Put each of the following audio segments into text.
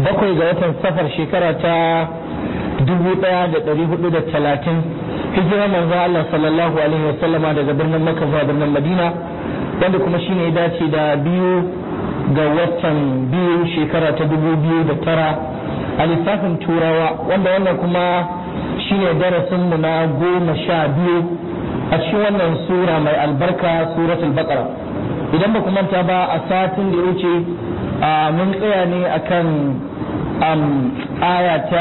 bakwai ga watan safar shekara ta dubu ɗaya da ɗari hudu da talatin hijirar manzo Allah sallallahu alaihi wasallama daga birnin Makka zuwa birnin Madina wanda kuma shine ya dace da biyu ga watan biyu shekara ta dubu biyu da tara a lissafin turawa wanda wannan kuma shine darasinmu na goma sha biyu a cikin wannan sura mai albarka suratul baqara idan ba ku manta ba a satin da ya wuce mun tsaya ne akan aya ta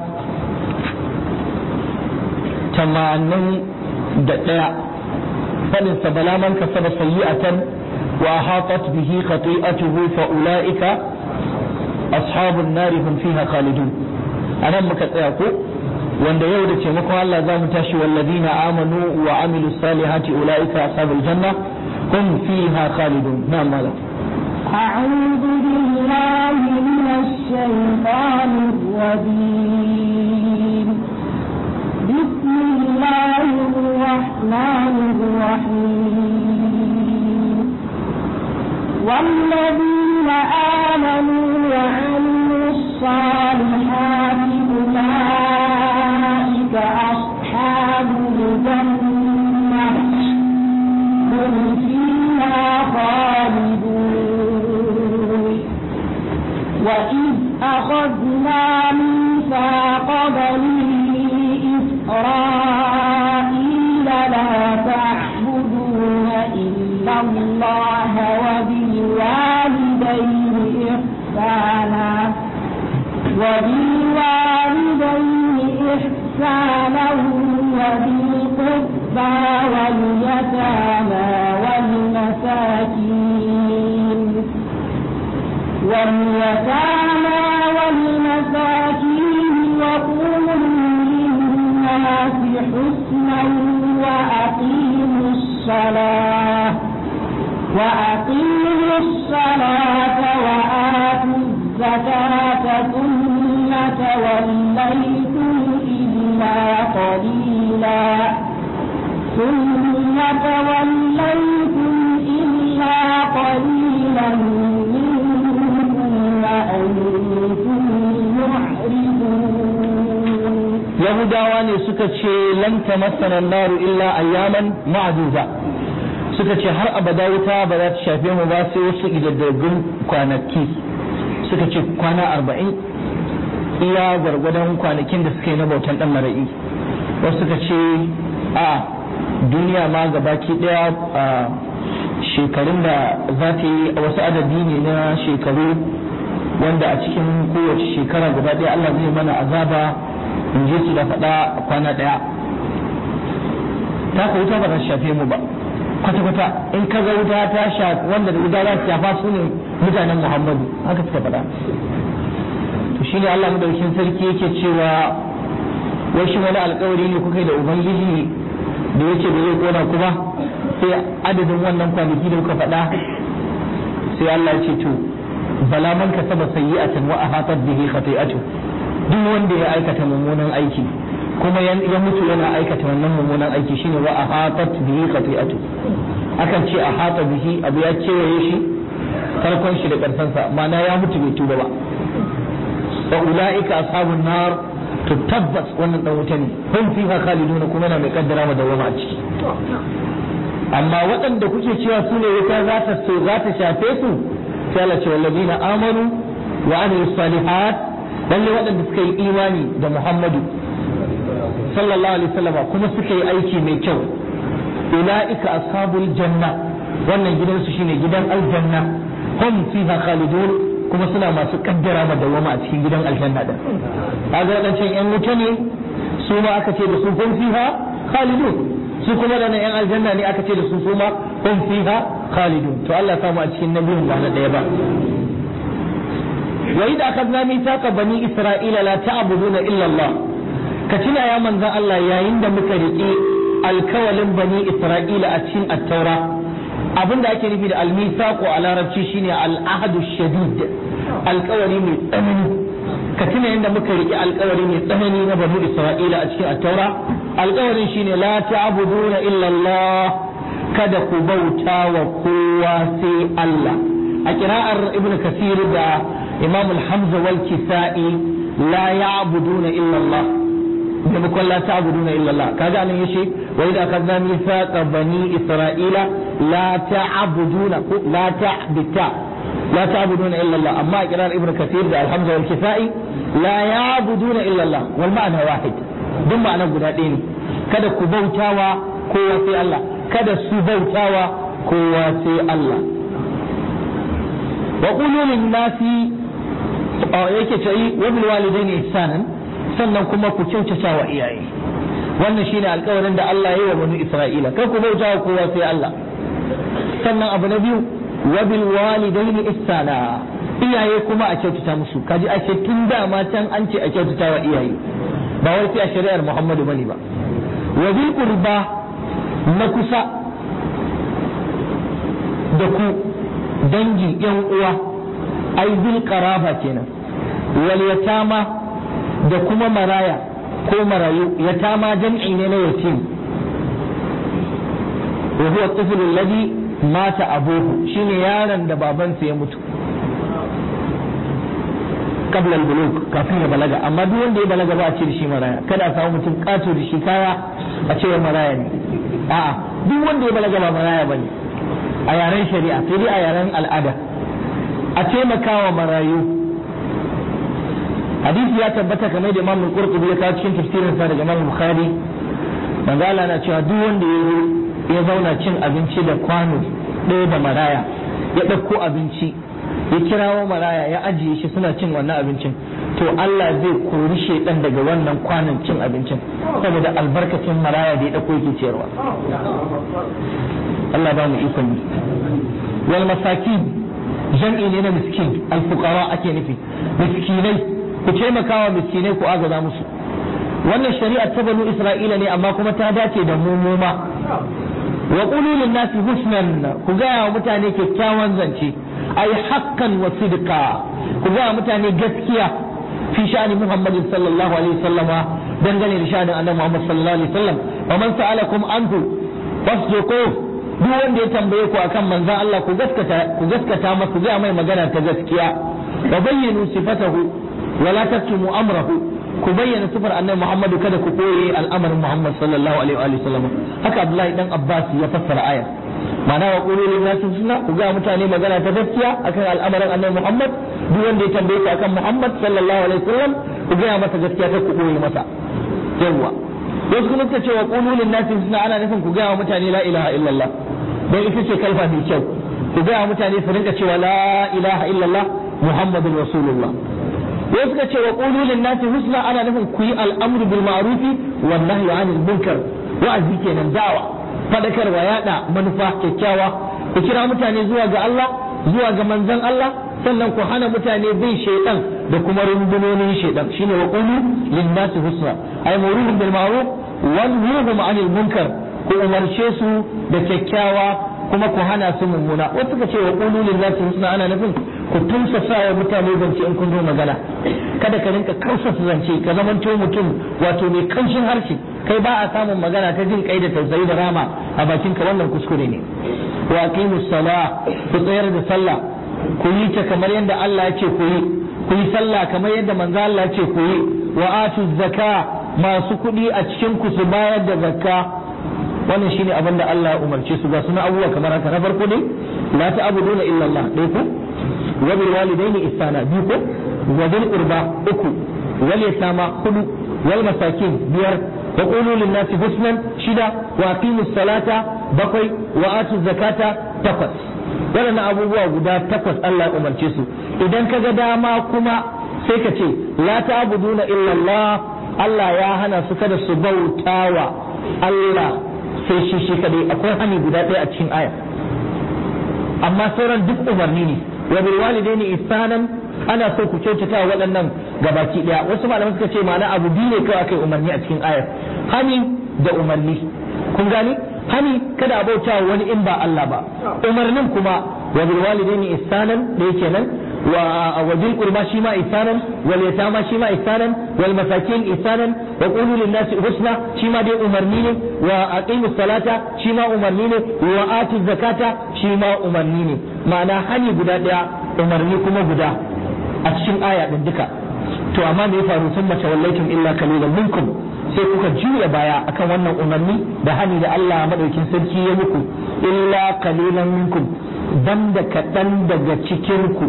tamanin da ɗaya faɗin sa bala man kasaba sayyi'atan wa hatat bihi khati'atuhu fa ulaika ashabun nari hum fiha khalidun anan muka tsaya ko wanda yau da taimakon Allah za mu tashi walladina amanu wa amilu salihati ulaika ashabul janna hum fiha khalidun na'am malam أعوذ بالله من الشيطان الرجيم بسم الله الرحمن الرحيم والذين آمنوا وعملوا الصالحات أولئك أصحاب الجنة هم فيها خالدون وإذ أخذنا ميثاق بني إسرائيل لا تعبدون إلا الله وبالوالدين إحسانا وبالوالدين إحسانا وذي القربى واليتامى والمساكين واليتامى والمساكين وقولوا للناس حسنا وأقيموا الصلاة وأقيموا الصلاة وآتوا الزكاة ثم توليتم إلا قليلا ثم توليتم إلا قليلا منكم وأنتم معرضون yahudawa ne suka ce lan tamassana naru illa ayyaman ma'duda suka ce har abada wuta ba za ta shafe mu ba sai wasu idaddagun kwanaki suka ce kwana arba'in iya gwargwadon kwanakin da suka yi na bautan dan mara'i wasu suka ce a duniya ma gabaki daya a shekarun da za ta yi wasu adadi ne na shekaru wanda a cikin kowace shekara gaba daya Allah zai mana azaba in je su da faɗa kwana ɗaya ta ka wuta ba ta shafe mu ba kwata-kwata in ka ga wuta ta shafi wanda da wuta za ta shafa su ne mutanen muhammadu haka suka faɗa to shine Allah madaukin sarki yake cewa wai shi wani alkawari ne kuka yi da ubangiji da yake da zai kona ku ba sai adadin wannan kwanaki da kuka faɗa sai Allah ya ce to bala man kasaba sayyi'atan wa ahatat bihi khati'atu duk wanda ya aikata mummunan aiki kuma ya mutu yana aikata wannan mummunan aiki shine wa ahatat bihi khati'atu akan ce ahata bihi abu ya kewaye shi farkon shi da karsan sa ma'ana ya mutu bai tuba ba wa ulaika ashabun nar to tabbas wannan dan wuta ne hum fiha khaliduna kuma yana mai kaddara mu dawama a ciki amma waɗanda kuke cewa su ne wuta za ta so za ta shafe su sai Allah ce wallazina amanu wa amilus salihat lalle waɗanda suka yi imani da Muhammadu sallallahu alaihi wasallam kuma suka yi aiki mai kyau ulaika ashabul janna wannan gidansu shine gidan aljanna hum fiha khalidun kuma suna masu kaddara ma dawama a cikin gidan aljanna din kaga wadancan yan wuta ne su ma aka ce da su hum fiha khalidun su kuma da yan aljanna ne aka ce da su su ma hum fiha khalidun to Allah samu a cikin nabiyin ba na daya ba wa idza akhadna mithaqa bani isra'ila la ta'buduna illa Allah ka tuna ya manzon Allah yayin da muka riƙe alkawalin bani isra'ila a cikin at-taura abin da ake nufi da almisaqu a larabci shine al-ahdu shadid alkawari mai tsanani ka tuna yadda muka riƙe alkawari mai tsanani na bani isra'ila a cikin at-taura alkawarin shine la ta'buduna illa Allah kada ku bauta wa kowa sai Allah a kira'ar ibnu kasir da imam al-hamza wal kisa'i la ya'buduna illa Allah maimakon la ta'buduna illa Allah kaga anan yace wa idza akhadna mithaqa bani isra'ila la ta'buduna ko la ta'bita la ta'buduna illa Allah amma a kiran ibnu kathir da al-hamza wal kisa'i la ya'buduna illa Allah wal ma'na wahid duk ma'anar guda ɗaya ne kada ku bautawa kowa sai Allah kada su bautawa kowa sai Allah wa qulu lin nasi yake ce yi wa bil walidaini ihsanan sannan kuma ku kyautata wa iyaye wannan shine alƙawarin da Allah ya yi wa bani Isra'ila kar ku bautawa kowa sai Allah sannan abu na biyu wa bil walidaini ihsana iyaye kuma a kyautata musu kaji ake tun da ma can an ce a kyautata wa iyaye ba wai sai a shari'ar Muhammadu bane ba wa bil qurba na kusa da ku dangi yan uwa ai bil qaraba kenan wal yatama da kuma maraya ko marayu yatama jam'i ne na yatim wa huwa at-tifl alladhi mata abuhu shine yaron da babansa ya mutu qabla al-bulugh kafin ya balaga amma duk wanda ya balaga ba a ce da shi maraya kada a samu mutum kato da shi kaya a ce maraya ne a'a duk wanda ya balaga ba maraya bane a yaren shari'a sai dai a yaren al'ada a taimakawa marayu hadisi ya tabbata kamar da Imam Al-Qurtubi ya kawo cikin tafsirin sa daga Imam Bukhari manzo Allah na cewa duk wanda ya ya zauna cin abinci da kwano ɗaya da maraya ya ɗauko abinci ya kirawo maraya ya ajiye shi suna cin wannan abincin to Allah zai kori shaidan daga wannan kwanon cin abincin saboda albarkacin maraya da ya ɗauko yake ciyarwa Allah ba mu ikon yi wal masakin jam'i ne na miskin alfuqara ake nufi miskinai ku taimakawa miskinai ku agaza musu wannan shari'a ta banu isra'ila ne amma kuma ta dace da mu mu ma wa qulu lin nasi husnan ku ga wa mutane kyakkyawan zance ay haqqan wa sidqa ku ga wa mutane gaskiya fi sha'ani muhammadin sallallahu alaihi wasallama dangane da sha'anin annabi muhammad sallallahu alaihi wasallam wa man sa'alakum anhu fasduquhu duk wanda ya tambaye ku akan manzon Allah ku gaskata ku gaskata masa zai mai magana ta gaskiya wa bayyinu sifatahu wa la taktumu amrahu ku bayyana sifar annabi Muhammadu kada ku koye al'amarin Muhammad sallallahu alaihi wa sallam haka Abdullahi dan Abbas ya fassara ayar ma'ana wa qulu lin nasi sunna ku ga mutane magana ta gaskiya akan al'amarin annabi Muhammad duk wanda ya tambaye ku akan Muhammad sallallahu alaihi wa sallam ku ga masa gaskiya ta ku koye masa yawa wasu kuma suka ce wa qulu lin nasi sunna ana nufin ku ga mutane la ilaha illallah dan ita ce kalfa mai kyau ku ga mutane su rinka cewa la ilaha illallah muhammadun rasulullah wasu suka ce wa qulu lin nasi husna ana nufin ku yi al'amru bil ma'rufi wan nahyi 'anil munkar wa'azi kenan da'wa fadakarwa yada manufa kyakkyawa ku kira mutane zuwa ga Allah zuwa ga manzon Allah sannan ku hana mutane bin shaidan da kuma rundunonin shaidan shine wa qulu lin nasi husna ay muruhum bil ma'ruf wa nuhum 'anil munkar ku umarce su da kyakkyawa kuma ku hana su mummuna wasu suka ce wa qulu lin nasi husna ana nufin ku tunsasa wa mutane zance in kun zo magana kada ka rinka kausasa zance ka zamanto mutum wato mai kanshin harshe kai ba a samun magana ta jin kai da tausayi da rama a bakin ka wannan kuskure ne wa aqimus sala ku tsayar da sallah ku yi ta kamar yadda Allah ya ce ku yi ku yi sallah kamar yadda manzo Allah ya ce ku yi wa atu zakka masu kuɗi a cikin ku su bayar da zakka wannan shine abin da Allah ya umarce su ga suna abubuwa kamar haka na farko dai la ta'buduna illa Allah dai ko wa bil walidaini ihsana biyu ko wa bil qurba uku wal yatama hudu wal masakin biyar wa qulu lin nasi husnan shida wa aqimus salata bakwai wa atu zakata takwas waɗannan abubuwa guda takwas Allah ya umarce su idan ka ga dama kuma sai ka ce la ta'buduna illa Allah Allah ya hana su kada su bautawa Allah sai shi shi kadai akwai hani guda ɗaya a cikin aya amma sauran duk umarni ne wa bil walidaini ihsanan ana so ku kyautata wa waɗannan gabaki ɗaya wasu malamai suka ce ma'ana abu biyu ne kawai akai umarni a cikin ayar hani da umarni kun gani hani kada a bauta wani in ba Allah ba umarnin kuma wa bil walidaini ihsanan da yake nan wa bil qurba shi ma ihsanan wal yatama shi ma ihsanan wal masakin ihsanan wa qulu lin nasi husna shi ma dai umarni ne wa aqimus salata shi ma umarni ne wa atu zakata shi ma umarni ne ma'ana hani guda daya umarni kuma guda a cikin aya din duka to amma me ya faru sun mace wallaitum illa kalilan minkum sai kuka juya baya akan wannan umarni da hani da Allah madaukin sarki ya muku illa kalilan minkum banda kaɗan daga cikin ku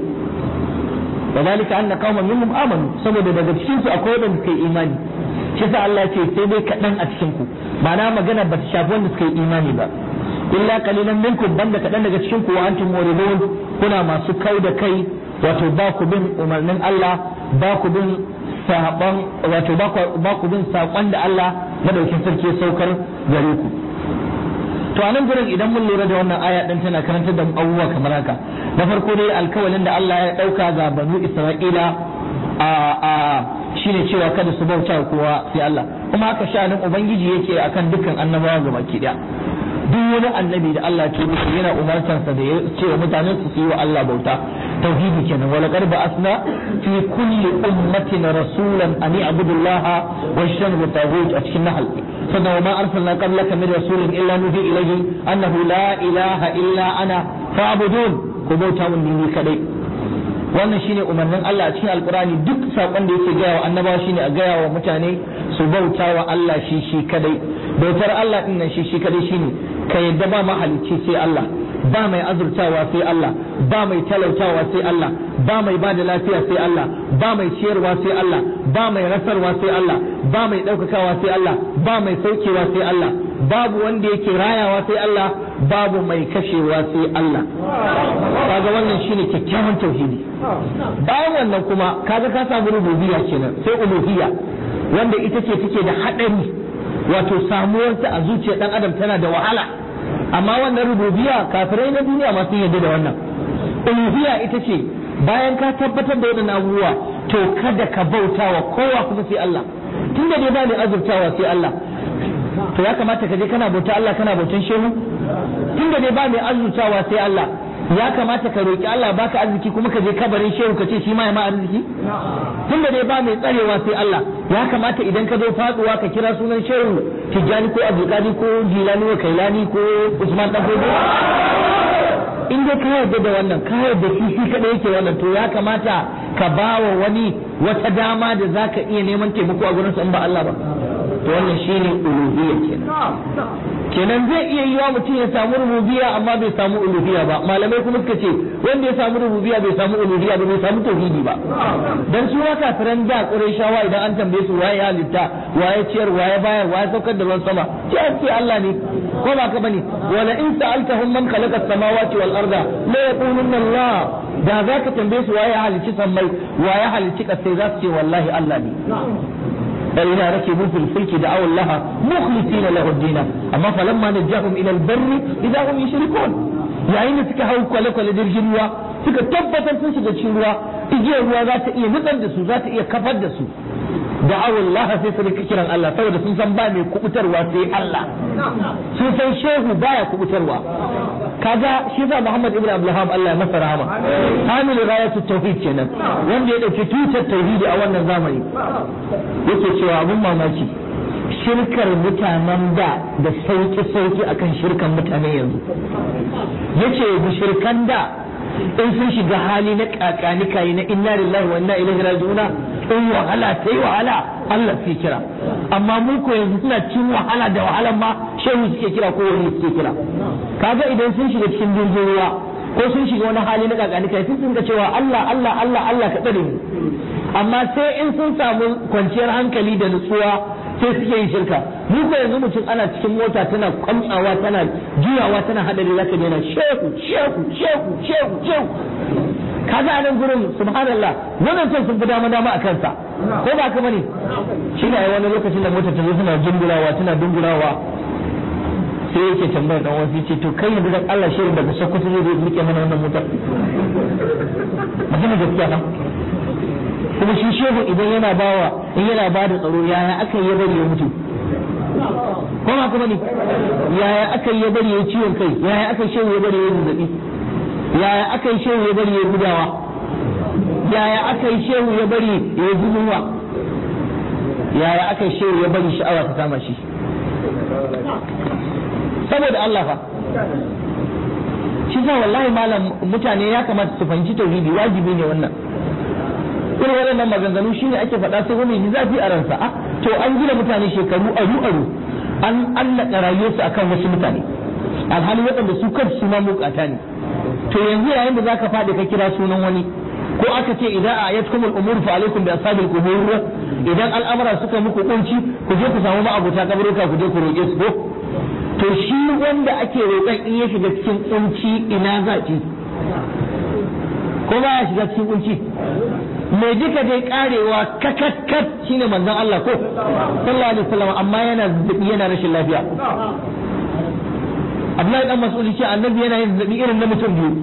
وذلك أن قوما منهم آمنوا saboda daga cikin su akwai wanda suka yi imani shi sa Allah ce sai dai kaɗan a cikin ku ma'ana magana ba ta shafi wanda suka yi imani ba illa qalilan minkum banda kaɗan daga cikin ku wa antum muridun kuna masu kai da kai wato ba ku bin umarnin Allah ba ku bin saban wato ba ku bin sakon da Allah madaukin sarki ya saukar gare ku to a nan gurin idan mun lura da wannan aya din tana karantar da abubuwa kamar haka na farko dai alkawalin da Allah ya dauka ga banu Isra'ila a a shine cewa kada su bauta kowa sai Allah kuma haka sha'anin ubangiji yake akan dukkan annabawa gaba ki daya duk wani annabi da Allah ke nufi yana umartansa da ya ce wa mutanen su yi wa Allah bauta tauhidi kenan wala qad ba'athna fi kulli ummatin rasulan an ya'budullaha wa yashhadu taghut a cikin nahl sannan wa ma arsalna qablaka min rasulin illa nuhi ilayhi annahu la ilaha illa ana fa'budun ku bauta mun ni kadai wannan shine umarnin Allah a cikin alkurani duk sakon da yake gaya wa annabawa shine a gaya wa mutane su bauta wa Allah shi shi kadai bautar Allah din nan shi shi kadai shine ka yadda ba mahalicci sai Allah ba mai azurtawa sai Allah ba mai talautawa sai Allah ba mai bada lafiya sai Allah ba mai ciyarwa sai Allah ba mai rasarwa sai Allah ba mai ɗaukakawa sai Allah ba mai saukewa sai Allah babu wanda yake rayawa sai Allah babu mai kashewa sai Allah kaga wannan shine kyakkyawan tauhidi bayan wannan kuma kaga ka samu rububiyya kenan sai uluhiyya wanda ita ce take da haɗari wato samuwarta a zuciyar dan adam tana da wahala amma wannan rububiyya kafirai na duniya ma sun yarda da wannan uluhiyya ita ce bayan ka tabbatar da waɗannan abubuwa to kada ka bauta wa kowa kuma sai Allah tunda dai ba ne azurtawa sai Allah to ya kamata ka je kana bauta Allah kana bautan shehu tunda dai ba mai azurtawa sai Allah ya kamata ka roki Allah baka arziki kuma ka je kabarin shehu ka ce shi ma ya ma arziki tunda dai ba mai tsarewa sai Allah ya kamata idan ka zo faduwa ka kira sunan shehu Tijjani ko Abdulkadi ko Jilani ko Kailani ko Usman dan Fodo in dai ka yarda da wannan ka yarda shi shi kadai yake wannan to ya kamata ka bawa wani wata dama da zaka iya neman taimako a gurin sa in ba Allah ba to wannan shine uluhiyya kenan kenan zai iya yiwa mutum ya samu rububiyya amma bai samu uluhiyya ba malamai kuma suka ce wanda ya samu rububiyya bai samu uluhiyya ba bai samu tauhidi ba dan su haka firan da qurayshawa idan an tambaye su waye halitta waye ciyar waye bayar waye saukar da ruwan sama ce an ce Allah ne ko ba ka bane wala in sa'altahum man khalaqa as-samawati wal arda la yaqulunna Allah da zaka tambaye su waye halicci sammai waye halicci kasai za su ce wallahi Allah ne فإذا ركبوا في الفلك دعوا الله مخلصين له الدين أما فلما نجاهم إلى البر إذا هم يشركون yayin da suka hau kwale-kwale jirgin ruwa suka tabbatar sun shiga cikin ruwa igiyar ruwa za ta iya nutsar da su za ta iya kafar da su da Allah sai su rika kiran Allah saboda sun san ba mai kubutarwa sai Allah sun san shehu baya kubutarwa kaga shi za Muhammad ibn Abdulham Allah ya masa rahama hamil ghayatu tauhid kenan wanda ya dauki tutar tauhidi a wannan zamani yake cewa abun mamaki shirkar mutanen da da sauki sauki akan shirkan mutanen yanzu yace mushrikan da in sun shiga hali na kakani kai na inna lillahi wa inna ilaihi raji'un in wahala sai wahala Allah sai kira amma mu ko yanzu suna cin wahala da wahalan ma shehu suke kira ko wani suke kira kaga idan sun shiga cikin jirgin ruwa ko sun shiga wani hali na kakani kai sun ga cewa Allah Allah Allah Allah ka tsare mu amma sai in sun samu kwanciyar hankali da nutsuwa sai suke yin shirka mu ko yanzu mutum ana cikin mota tana kwamtsawa tana juyawa tana hadari zaka daina shehu shehu shehu shehu shehu kaga a nan gurin subhanallah wannan son sun fi dama dama a kansa ko ba ka bane shi ne wani lokacin da mota ta zo tana jingurawa tana dungurawa sai yake tambayar dan wasu ce to kai yanzu dan Allah shirin daga Sokoto zai zo muke mana wannan motar magana gaskiya ba kuma shi shehu idan yana bawa in yana ba da tsaro yaya aka yi bari ya mutu ko ba kuma ne yaya aka yi bari ya ciwon kai yaya aka shehu ya bari ya zazzabi yaya aka yi shehu ya bari ya gudawa yaya aka yi shehu ya bari ya zunuwa yaya aka yi shehu ya bari sha'awa ta kama shi saboda Allah fa shi sa wallahi malam mutane ya kamata su fahimci tauhidi wajibi ne wannan irin waɗannan maganganu shine ake faɗa sai wani ji zafi a ransa a to an gina mutane shekaru aru aru an allaka rayuwarsu akan wasu mutane alhali waɗanda su kansu su ma bukata ne to yanzu yayin da zaka faɗi ka kira sunan wani ko aka ce idan a yatkumul umur fa alaikum bi ashabil qubur idan al'amara suka muku kunci ku je ku samu ma'abuta kaburuka ku je ku roƙe su ko to shi wanda ake roƙon in ya shiga cikin kunci ina za ki ko ba ya shiga cikin kunci mai duka dai karewa kakakkat shine manzon Allah ko sallallahu alaihi wasallam amma yana zazzabi yana rashin lafiya Abdullahi dan Mas'ud ce annabi yana yin zazzabi irin na mutum biyu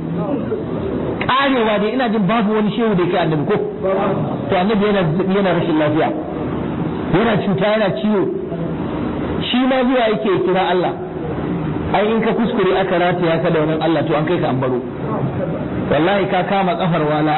karewa dai ina jin babu wani shehu da yake annabi ko to annabi yana zazzabi yana rashin lafiya yana cuta yana ciwo shi ma zuwa yake kira Allah ai in ka kuskure aka rataya ka da wani Allah to an kai ka an baro wallahi ka kama kafar wala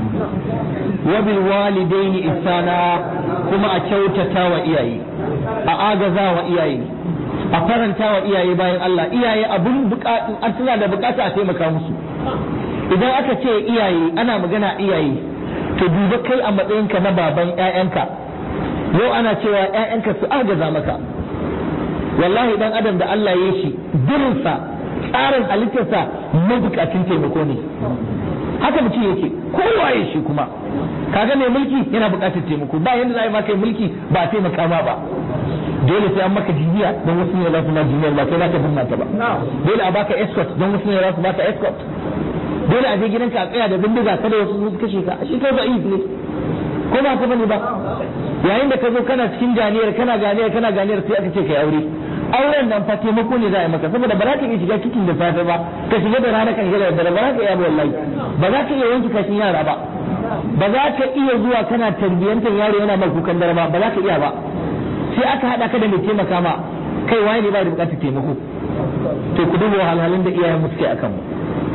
wa bil walidaini ihsana kuma a kyautata wa iyaye a agaza wa iyaye a faranta wa iyaye bayan Allah iyaye abun bukatu an suna da bukata a taimaka musu idan aka ce iyaye ana magana iyaye to duba kai a matsayinka na baban ƴaƴanka yau ana cewa ƴaƴanka su agaza maka wallahi dan adam da Allah ya shi dirinsa tsarin halittarsa mabukacin taimako ne haka mutum yake kowaye shi kuma kaga mai mulki yana bukatar taimako ba yanda za a yi maka mulki ba a taimaka ma ba dole sai an maka jijiya don wasu ne za su ma jiniyar ba kai za ka binna ta ba dole a baka escort don wasu ne za su baka escort dole a je gidanka a tsaya da bindiga kada wasu su kashe ka shi kai ba ne ko ba ka bane ba yayin da ka zo kana cikin ganiyar kana ganiyar kana ganiyar sai aka ce kai aure auren nan fa taimako ne za a yi maka saboda ba za ka iya shiga cikin da safe ba ka shiga da rana kan shiga da dare ba za ka iya ba wallahi ba za ka iya wanke kashin yara ba ba za ka iya zuwa kana tarbiyyantar yaro yana mai kukan dare ba ba za ka iya ba sai aka hada ka da mai taimaka ma kai waye ne ba da bukatar taimako to ku duba wahalhalun da iyayen mu suke akan mu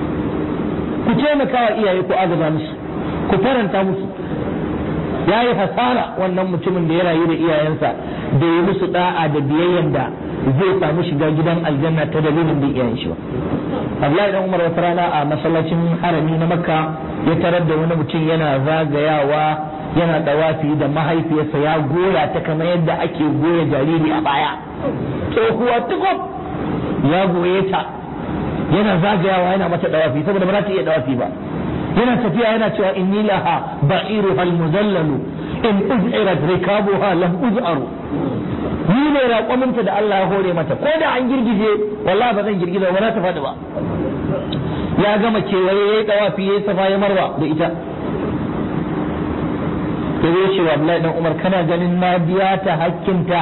ku taimaka wa iyaye ku agaza musu ku faranta musu ya yi hasara wannan mutumin da ya rayu da iyayensa da ya musu da'a da biyayyen da zai samu shiga gidan aljanna ta dalilin da iyayen shi ba Abdullahi dan Umar wata rana a masallacin harami na Makka ya tarar da wani mutum yana zagayawa yana dawafi da mahaifiyarsa ya goya ta kamar yadda ake goya jariri a baya tsohuwa tukub ya goye ta yana zagayawa yana mata dawafi saboda ba za ta iya dawafi ba yana tafiya yana cewa inni laha ba'iru hal muzallalu in uz'irat rikabuha lam uz'aru ni ne raƙwaminta da Allah ya hore mata ko da an girgije wallahi ba zan girgiza ba za ta faɗi ba ya gama kewaye ya yi ɗawafi ya yi safa ya marwa da ita ya zo cewa Abdullahi dan Umar kana ganin na biya ta hakkinta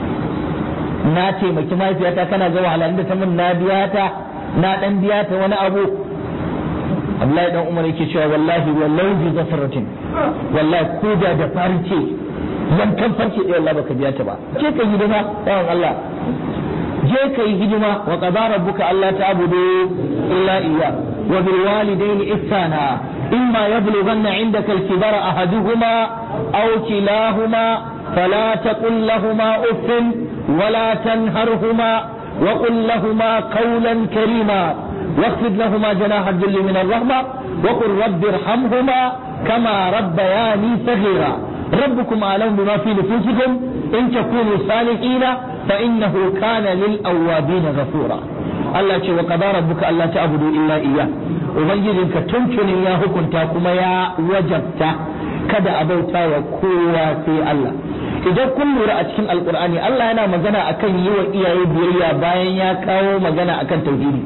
na taimaki mahaifiyata kana ga wahalar da ta min na biya ta na dan biya ta wani abu Abdullahi dan Umar yake cewa wallahi wallahi bi zafaratin wallahi ko da da farce yankan farce ɗaya Allah baka biya ta ba je ka hidima yawan Allah je ka yi hidima wa qadara rabbuka alla ta'budu illa iyya wa bil walidayni ihsana imma yablughanna 'indaka al-kibara ahaduhuma aw kilahuma fala taqul lahumā uffin ولا تنهرهما وقل لهما قولا كريما واخفض لهما جناح الذل من الرحمة وقل رب ارحمهما كما ربياني صغيرا ربكم أعلم بما في نفوسكم إن تكونوا صالحين فإنه كان للأوابين غفورا Allah ce wa qada rabbuka alla ta'budu illa iyyah ubangijinka tuntunin ya hukunta kuma ya wajabta kada a bauta wa kowa sai Allah idan kun lura a cikin alkur'ani Allah yana magana akan yi wa iyaye biyayya bayan ya kawo magana akan tauhidi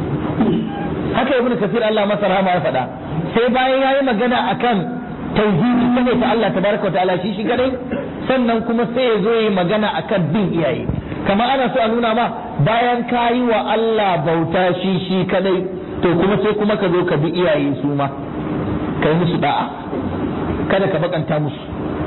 haka ibnu kafir Allah masa rahama ya faɗa sai bayan ya yi magana akan tauhidi sai ta Allah tabaraka wa ta'ala shi shi kadai sannan kuma sai ya zo yi magana akan bin iyaye kamar ana so a nuna ma bayan ka yi wa Allah bauta shi shi kadai to kuma sai kuma ka zo ka bi iyaye su ma kai musu da'a kada ka bakanta musu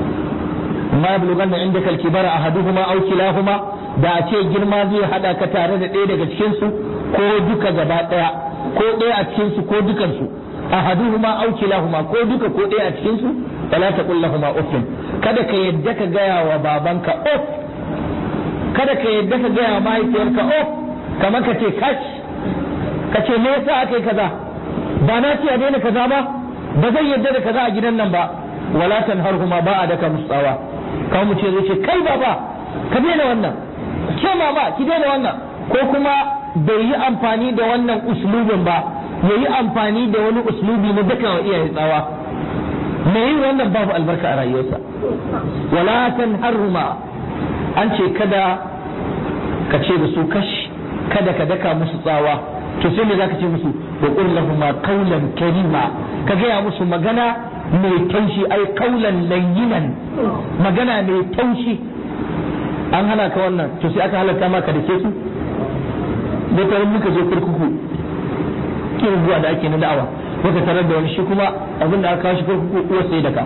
ma yablughanna indaka al-kibara ahaduhuma aw kilahuma da a ce girma zai hada ka tare da ɗaya daga cikin su ko duka gaba ɗaya ko ɗaya a cikin su ko dukan su ahaduhuma aw kilahuma ko duka ko ɗaya a cikin su fala taqul lahumu uffin kada ka yadda ka gaya wa babanka uff kada ka yadda ka gaya wa mahaifiyarka uff kamar ka ce kash ka ce me yasa aka yi kaza ba na ce a daina kaza ba ba zan yadda da kaza a gidan nan ba wala tanharhuma ba a daka musu tsawa kawo mu ce zai ce kai baba ka daina wannan ke mama ki daina wannan ko kuma bai yi amfani da wannan uslubin ba ya yi amfani da wani uslubi na daka wa iyaye tsawa me yin wannan babu albarka a rayuwarsa wala tanharhuma an ce kada ka ce da su kashi kada ka daka musu tsawa to sai me zaka ce musu wa qul lahum qawlan karima ka gaya musu magana mai taushi ai qawlan layyinan magana mai taushi an hana ka wannan to sai aka halatta maka da ke su da tare muka je kurkuku kin zuwa da ake na da'awa muka tarar da wani shi kuma abinda aka kawo shi kurkuku uwa sai da ka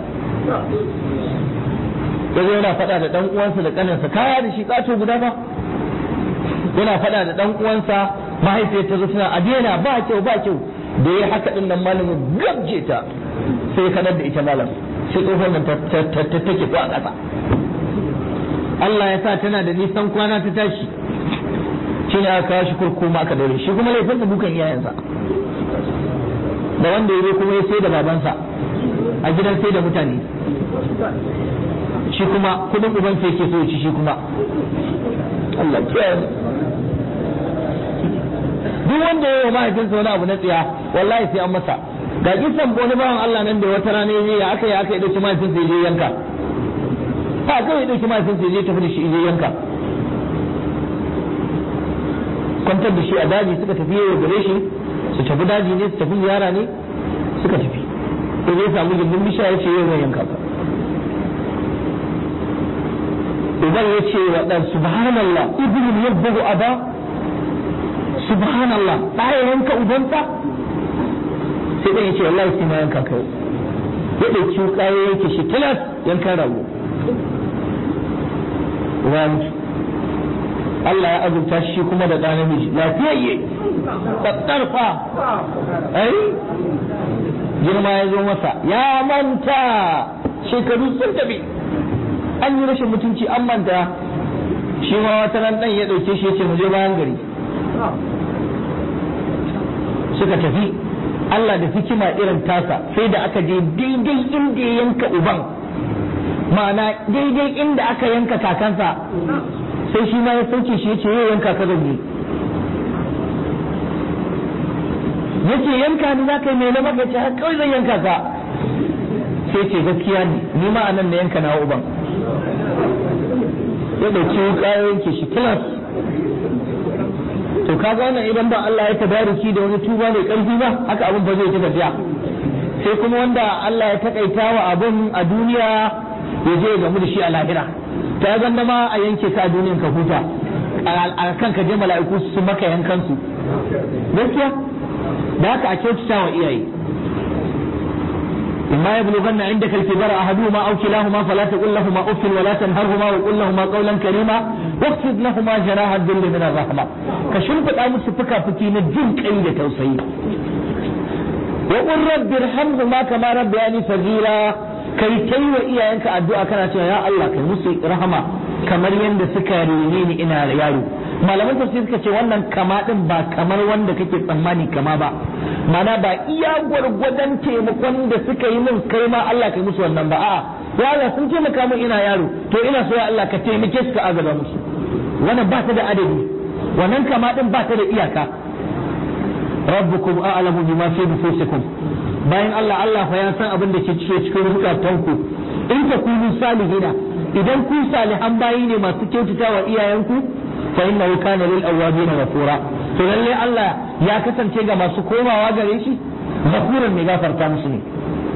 yazo yana faɗa da dan uwansa da kaninsa kaya da shi kato guda ba yana faɗa da ɗan uwansa mahaifiyar ta zo tana a daina ba kyau ba kyau da ya haka din nan malamin gabje ta sai kanar da ita malam sai tsohon nan ta take ko a ƙasa Allah ya sa tana da nisan kwana ta tashi shi ne aka kawo shi kurkuma aka daure shi kuma laifin da dukan iyayensa da wanda ya zo kuma ya sai da babansa a gidan sai da mutane shi kuma kudin ubansa yake so ya ci shi kuma Allah kiyaye duk wanda ya yi wa mahaifinsa wani abu na tsiya wallahi sai an masa ga kisan wani bawan Allah nan da wata rana ya ya aka yi aka yi dauki mahaifinsa ya je yanka ba kawai ya dauki mahaifinsa ya je tafi da shi ya je yanka kwantar da shi a daji suka tafi yau gare shi su tafi daji ne su tafi ziyara ne suka tafi ya zai samu gindin bishiya ya ce yau zan yanka ka uban ya ce wa ɗan subhanallah ibn yabbahu aba subhanallah ɗaya yanka ubansa sai ɗan ya ce wallahi sai na yanka kai ya ɗauki wuƙa ya yanke shi tilas yankan rago uba ya mutu Allah ya azurta shi kuma da ɗan namiji lafiyayye tsattarfa ai girma ya zo masa ya manta shekaru sun tafi an yi rashin mutunci an manta shi ma wata ran dan ya dauke shi yace mu je bayan gari suka tafi Allah da hikima irin tasa sai da aka je daidai inda ya yanka uban ma'ana daidai inda aka yanka kakansa sai shi ma ya sauke shi yace yau yanka ka zan yi yace yanka ni za ka yi mai na maka ce kawai zan yanka ka sai ce gaskiya ne ni ma anan na yanka na uban ya dauki wuka ya yanke shi kilas to ka gane idan ba Allah ya tabariki da wani tuba mai karfi ba haka abin ba zai ta tafiya sai kuma wanda Allah ya takaita wa abin a duniya ya je ya gamu da shi a lahira ta ganda ma a yanke ka a duniyan ka huta a kan ka je mala'iku su maka yankan su gaskiya da haka a kyautata wa iyaye إما يبلغن عندك الكبر أحدهما أو كلاهما فلا تقل لهما أف ولا تنهرهما وقل لهما قولا كريما واخفض لهما جناح الذل من الرحمة كشنف الأمس فكا فكين الجنك أي توسعي وقل رب ارحمهما كما ربياني صغيرا kai kai wa iyayenka addu'a kana cewa ya Allah kai musu rahama kamar yadda suka rene ni ina yaro malaman tafsir suka ce wannan kama din ba kamar wanda kake tsammani kama ba mana ba iya gwargwadon taimakon da suka yi min kai ma Allah kai musu wannan ba a'a ya Allah sun taimaka min ina yaro to ina so ya Allah ka taimake su ka agaba musu wannan ba ta da adadi wannan kama din ba ta da iyaka rabbukum a'lamu bima fi nufusikum bayan Allah Allah fa ya san abin da ke cike cikin zukatanku in ta kunu salihina idan ku salihan bayi ne masu kyautata wa iyayenku fa innahu kana lil awwabin ghafura to lalle Allah ya kasance ga masu komawa gare shi ghafuran mai gafarta musu ne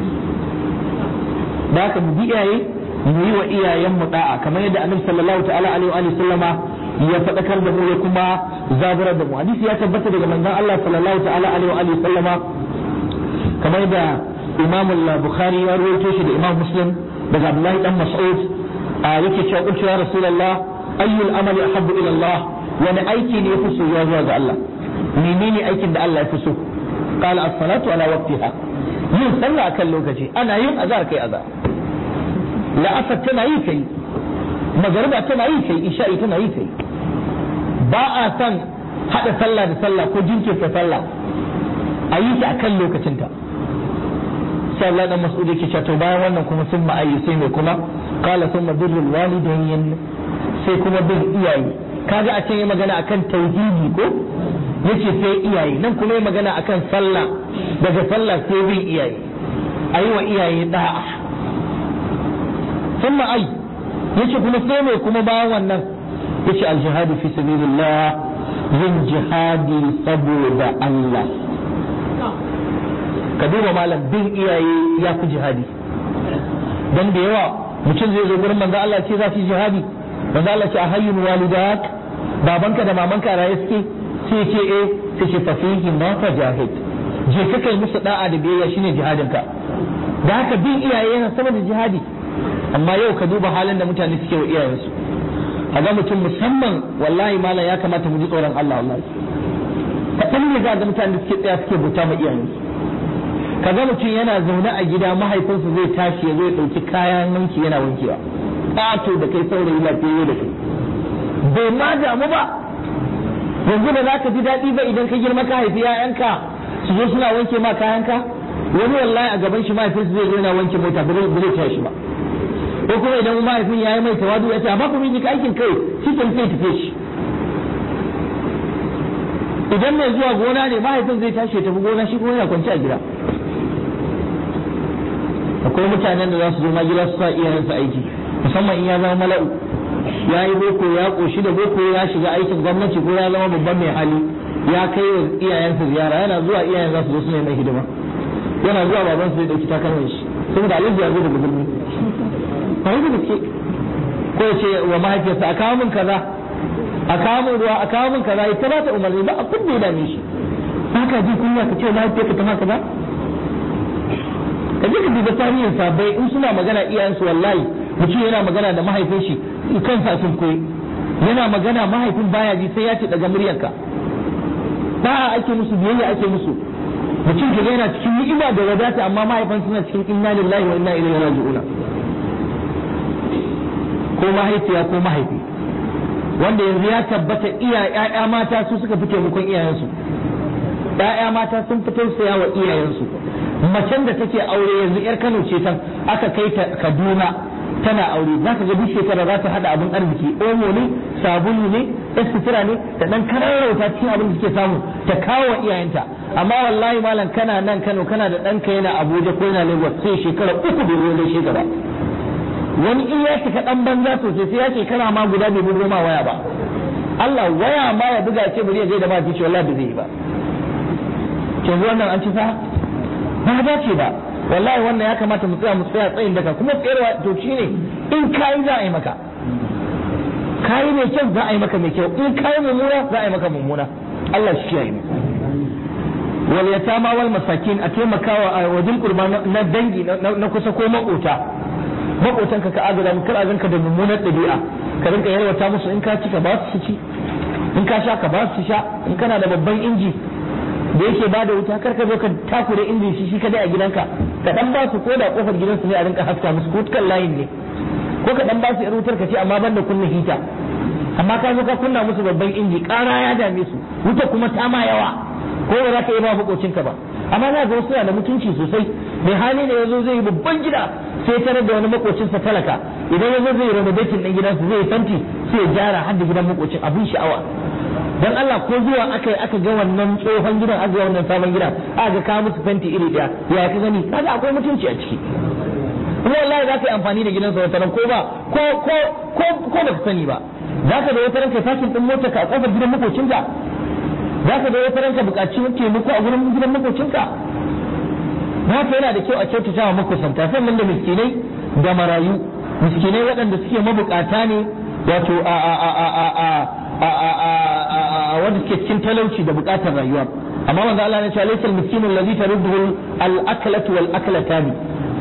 da haka mu bi iyaye mu yi wa iyayen mu da'a kamar yadda annabi sallallahu ta'ala alaihi wa sallama ya faɗakar da mu ya kuma zaburar da mu hadisi ya tabbata daga manzon Allah sallallahu ta'ala alaihi wa sallama kamar da imam al-bukhari ya rawaito shi da imam muslim daga abdullahi dan mas'ud a yake cewa kuntu ya rasulullah ayyul amali ahabbu ila Allah wani aiki ne yafi so ya zuwa ga Allah menene aikin da Allah ya fi so qala as-salatu ala waqtiha yin sallah akan lokaci ana yin azhar kai azhar la'asar tana yi kai magariba tana yi kai isha'i tana yi kai ba a san hada sallah da sallah ko jinkirta sallah a yi ta akan lokacinta sai Allah dan Mas'ud yake cewa to bayan wannan kuma sun ma'ayi sai mai kuma qala thumma birrul walidayn sai kuma bin iyaye kaga a can yi magana akan tauhidi ko yace sai iyaye nan kuma yi magana akan sallah daga sallah sai bin iyaye ayi wa iyaye da'a thumma ay yace kuma sai mai kuma bayan wannan yace al-jihadu fi sabilillah yin jihadi saboda Allah ka duba malam bin iyaye ya fi jihadi dan da yawa mutum zai zo gurin manzo Allah ce za su jihadi manzo Allah ce a hayyun walidak babanka da mamanka raye suke sai ce eh sai ce fa fihi ma fajahid je ka kai musu da'a da biyayya shine jihadin ka da haka bin iyaye yana sama da jihadi amma yau ka duba halin da mutane suke wa iyayensu a ga mutum musamman wallahi malam ya kamata mu ji tsoron Allah wallahi kaɗan ne za ga mutane da suke tsaya suke bauta ma iyayensu kaga mutum yana zaune a gida mahaifinsa zai tashi ya zo ya ɗauki kayan wanki yana wankewa ƙato da kai saurayi lafiyayye da kai bai ma damu ba yanzu da za ka ji daɗi ba idan ka girma ka haifi 'ya'yanka su zo suna wanke ma kayanka wani wallahi a gaban shi mahaifinsa zai zo yana wanke mota ba zai taya shi ba ko kuma idan mahaifin ya yi mai tawadu ya ce amma kuma yi aikin kai shi kan sai tafe shi idan mai zuwa gona ne mahaifin zai tashi ya tafi gona shi kuma yana kwanci a gida akwai mutanen da za su zo ma gida su sa iyayensu aiki musamman in ya zama mala'u ya yi boko ya koshi da boko ya shiga aikin gwamnati ko ya zama babban mai hali ya kai wa iyayensa ziyara yana zuwa iyayen za su zo su ne mai hidima yana zuwa baban su zai dauki takalman shi saboda alhaji ya zo daga birni ba da gaske ko ya ce wa mahaifiyarsa a kawo min kaza a kawo min ruwa a kawo min kaza ita ba ta umarni ba abin da ya dame shi ba ka ji kunya ka ce mahaifiyarka ta maka ba ka je ka duba tarihin sabai in suna magana iyayensu wallahi mutum yana magana da mahaifin shi kansa sun koyi yana magana mahaifin baya ji sai ya ce daga muryarka ba ake musu biyayya ake musu mutum ka yana cikin ni'ima da wadata amma mahaifan suna cikin inna lillahi wa inna ilaihi raji'un ko mahaifiya ko mahaifi wanda yanzu ya tabbata iya ƴaƴa mata su suka fi taimakon iyayensu ƴaƴa mata sun fi tausaya wa iyayensu macen da take aure yanzu yar Kano ce tan aka kai ta Kaduna tana aure za ka ga duk shekara za ta hada abin arziki omo ne sabulu ne ɗan sutura ne da ɗan kararrauta cikin abin da suke samu ta kawo wa iyayenta amma wallahi malam kana nan Kano kana da ɗanka yana Abuja ko yana Lagos sai shekara uku bai zo gaishe ka ba wani in ya cika ɗan banza sosai sai ya shekara ma guda bai bugo ma waya ba Allah waya ma ya buga ce bari ya je da ma ce wallahi bai zai yi ba yanzu wannan an ci sa ba dace ba wallahi wannan ya kamata mu tsaya mu tsaya tsayin daga kuma tsayarwa to shine in kayi za a yi maka kayi mai kyau za a yi maka mai kyau in kayi mummuna za a yi maka mummuna Allah shi kiyaye mu wal yatama wal masakin a taimakawa a wajen kurma na dangi na kusa ko makota makotan ka ka agada mu kar a ganka da mummunar dabi'a ka rinka yarwata musu in ka ci ka ba su ci in ka sha ka ba su sha in kana da babban inji da yake ba da wuta kar ka zo ka takure injin shi shi kadai a gidanka ka dan ba su ko da kofar gidansu ne a rinka haska musu ko kan layin ne ko ka dan ba su yar wutar ka ce amma ban da kunna hita amma ka zo ka kunna musu babban inji ƙara ya dame su wuta kuma ta ma yawa ko ba za ka yi ba makocinka ba amma za ga wasu da mutunci sosai mai hali ne yazo zai yi babban gida sai tarar da wani makocinsa talaka idan yazo zai renovating din gidansa zai fanti sai ya gyara har da gidan makocin abin sha'awa dan Allah ko zuwa aka yi aka ga wannan tsohon gidan aka ga wannan sabon gidan aka ga ka musu fenti iri daya ya ka gani kaga akwai mutunci a ciki kuma wallahi za ka yi amfani da gidansa wata ko ba ko ko ko ko ba ka sani ba za ka da wata ranka fakin din mota ka a kofar gidan makocinka za ka da wata ranka buƙaci taimako a gurin gidan makocinka haka yana da kyau a kyautata wa makusanta sannan da miskinai da marayu miskinai waɗanda suke mabukata ne wato a a a a a a wanda suke cikin talauci da bukatar rayuwa amma wanda Allah ya ce laysal miskinu alladhi tarudduhu al-aklatu wal aklatani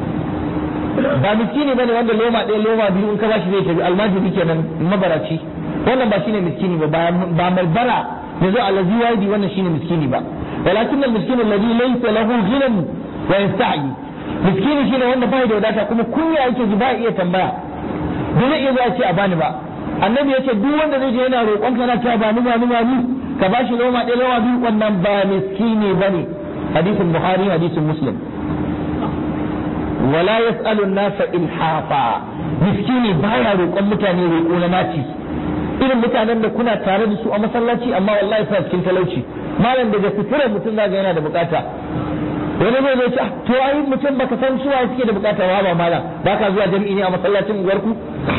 ba miskini bane wanda loma ɗaya loma biyu in ka bashi zai tafi almajiri kenan mabaraci wannan ba shine miskini ba ba mai bara yazo allazi wadi wannan shine miskini ba walakin al-miskinu alladhi laysa lahu ghinan wa yasta'i miskini shine wanda bai da wadata kuma kunya yake ji ba iya tambaya ba zai iya zuwa ce a bani ba annabi ya ce duk wanda zai je yana roƙon kana cewa ba ni ba ni ba ni ka bashi loma ɗaya loma biyu wannan ba miskini bane hadisin buhari hadisin muslim wala yas'alu an-nasa ilhafa miskini baya roƙon mutane roƙo na naci irin mutanen da kuna tare da su a masallaci amma wallahi suna cikin talauci malam daga fitirar mutum zaga yana da bukata wani zai zai ce to ai mutum baka san su waye suke da bukata ba ba malam baka zuwa jami'i ne a masallacin unguwarku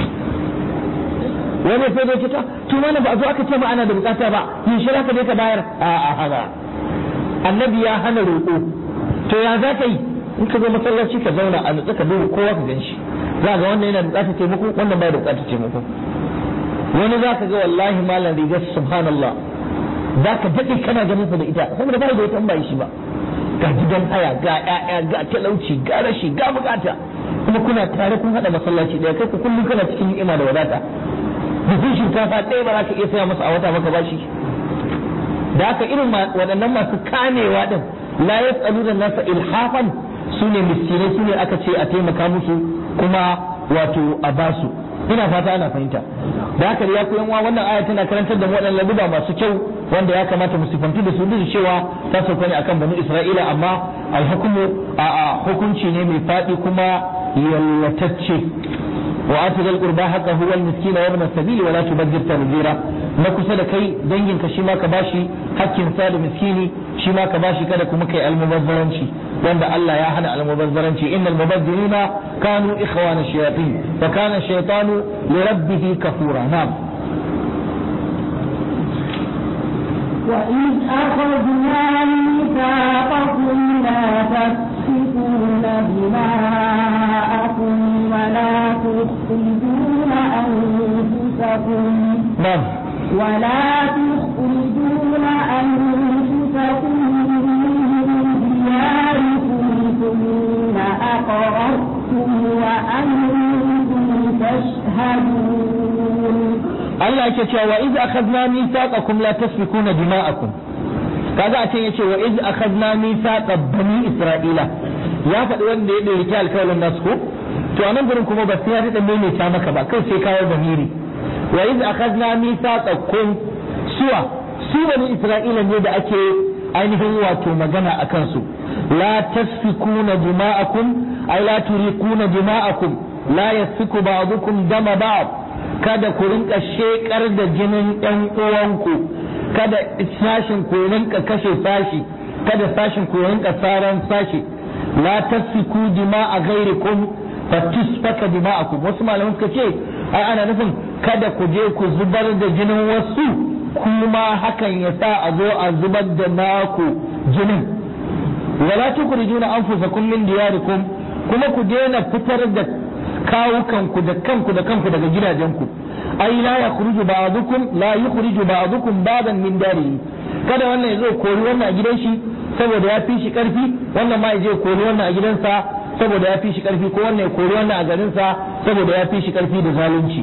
wani sai zai ce to mana ba a zo aka ce ma ana da bukata ba yin shi ka je ka bayar a a haka annabi ya hana roƙo to ya za ka yi in ka zo masallaci ka zauna a nutsa ka duba kowa ka gan shi za ga wannan yana bukatar taimako wannan bai da bukatar taimako wani za ka ga wallahi malam rigar subhanallah za ka daɗe kana ganin sa da ita saboda bai da wata ba shi ba ga gidan haya ga ƴaƴa ga talauci ga rashi ga bukata kuma kuna tare kun haɗa masallaci ɗaya kai ku kullum kana cikin ni'ima da wadata buhun shinkafa ɗaya ba za ka iya saya masa a wata maka bashi da haka irin waɗannan masu kamewa ɗin la yas'aluna nasa ilhafan su ne miskinai su ne aka ce a taimaka musu kuma wato a basu ina fata ana fahimta da haka ya koyan wa wannan aya tana karantar da mu waɗannan laduba masu kyau wanda ya kamata mu sifantu da su duk cewa ta sauka ne akan bani Isra'ila amma alhukumu a hukunci ne mai faɗi kuma yallatacce wa atu dal qurba haqqahu wal miskina wa ibn sabili wa la tubaddir tabdira na kusa da kai danginka shi ma ka bashi hakkin sa da miskini shi ma ka bashi kada kuma kai almubazzaranci wanda Allah ya hana almubazzaranci innal mubazzirina kanu ikhwana shayatin fa kana shaytanu li rabbih kafura na'am وإذ أخذنا ميثاقكم لا تسفكون دماءكم ولا تخرجون أنفسكم na'am ولا تخرجون أنفسكم من دياركم ثم أقررتم وأنتم تشهدون Allah yake cewa wa iz akhadna mithaqakum la tasfikuna dima'akum kaga a can yace wa iz akhadna mithaqa bani isra'ila ya faɗi wanda ya ɗauki alƙawarin nasu ko to a nan gurin kuma ba sai ya daɗa maimaita maka ba kai sai kawo zamiri wa iz akhadna mithaqakum suwa su bani isra'ila ne da ake ainihin wato magana a kansu la tasfikuna dima'akum ay la turiquna dima'akum la yasfiku ba'dukum dama ba'd kada ku rinka shekar da jinin ɗan uwanku kada sashin ku rinka kashe sashi kada sashin ku rinka saran sashi la tasfiku dima'a ghairikum fatusfaka dima'akum wasu malaman suka ce ai ana nufin kada ku je ku zubar da jinin wasu kuma hakan ya sa a zo a zubar da naku jinin wala tukhrijuna anfusakum min diyarikum kuma ku daina fitar da kawukanku da kanku da kanku daga gidajenku ai la yakhruju ba'dukum la yukhriju ba'dukum ba'dan min darihi kada wannan yazo kori wannan a gidan shi saboda ya fi shi karfi wannan ma yaje kori wannan a gidansa saboda ya fi shi karfi ko wannan ya kori wannan a garinsa saboda ya fi shi karfi da zalunci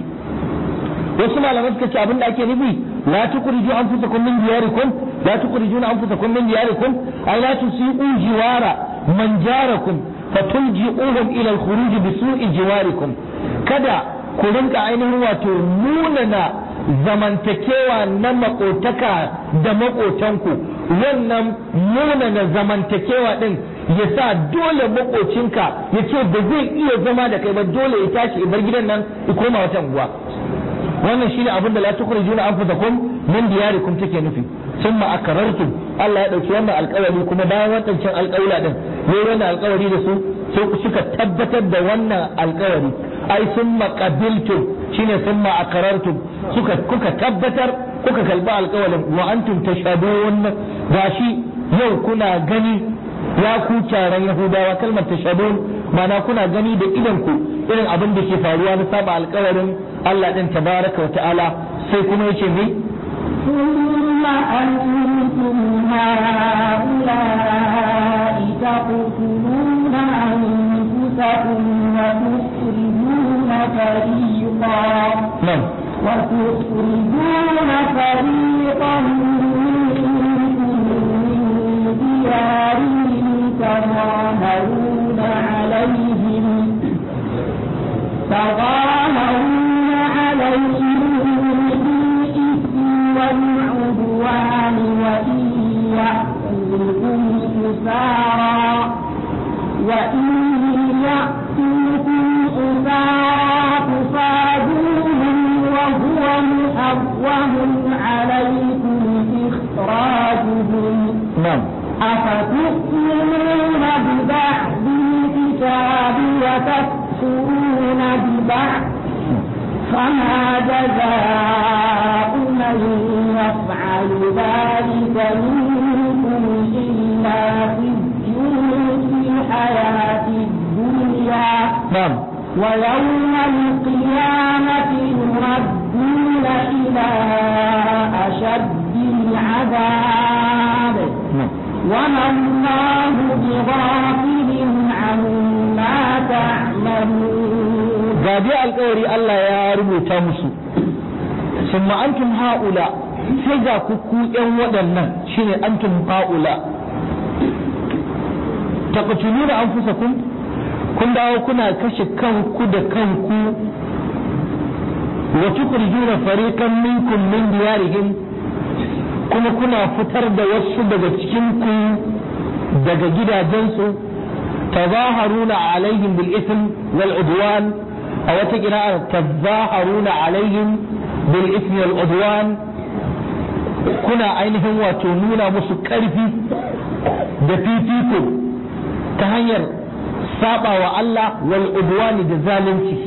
wasu malaman suka ce abin da ake nufi la tukhriju anfusakum min diyarikum la tukhrijuna anfusakum min diyarikum ay la tusiqu jiwara man jarakum fatulji'uhum ila al-khuruj bi su'i jiwarikum kada ku rinka ainihin wato munana zamantakewa na makotaka da makotanku wannan munana zamantakewa din ya sa dole makocinka ya ce ba zai iya zama da kai ba dole ya tashi ya bar gidan nan ya koma wata unguwa wannan shine abin da la tukhrijuna anfusakum min diyarikum take nufi summa akarartum Allah ya dauki wannan alƙawari kuma bayan wadancan alƙawla din ne wannan alƙawari da su sai suka tabbatar da wannan alƙawari ai summa qabiltum shine summa akarartum suka kuka tabbatar kuka kalba alƙawarin wa antum tashhadun gashi yau kuna gani ya ku taron yahudawa kalmar tashhadun mana kuna gani da idan ku irin abin da ke faruwa na saba alƙawarin Allah din tabaraka wa ta'ala sai kuma yace me ثم أنتم هؤلاء تقتلون أنفسكم وتخرجون فريقا nan وتخرجون فريقا منكم من ديارهم تظاهرون عليهم تظاهرون عليهم بالإثم والعدوان وإن يأتوكم أسارى وإن يأتوكم Allah ya rubuta musu summa antum haula sai ga ku ku yan waɗannan shine antum haula taqtuluna anfusakum kun dawo kuna kashe kanku da kanku wa tukhrijuna fariqan minkum min diyarihim kuma kuna fitar da wasu daga cikin ku daga gidajensu tazaharuna alaihim bil ism wal udwan a wata qira'a tazaharuna alaihim bil ism wal udwan kuna ainihin wato nuna musu karfi da fifiko ta hanyar saba wa Allah wal udwani da zalunci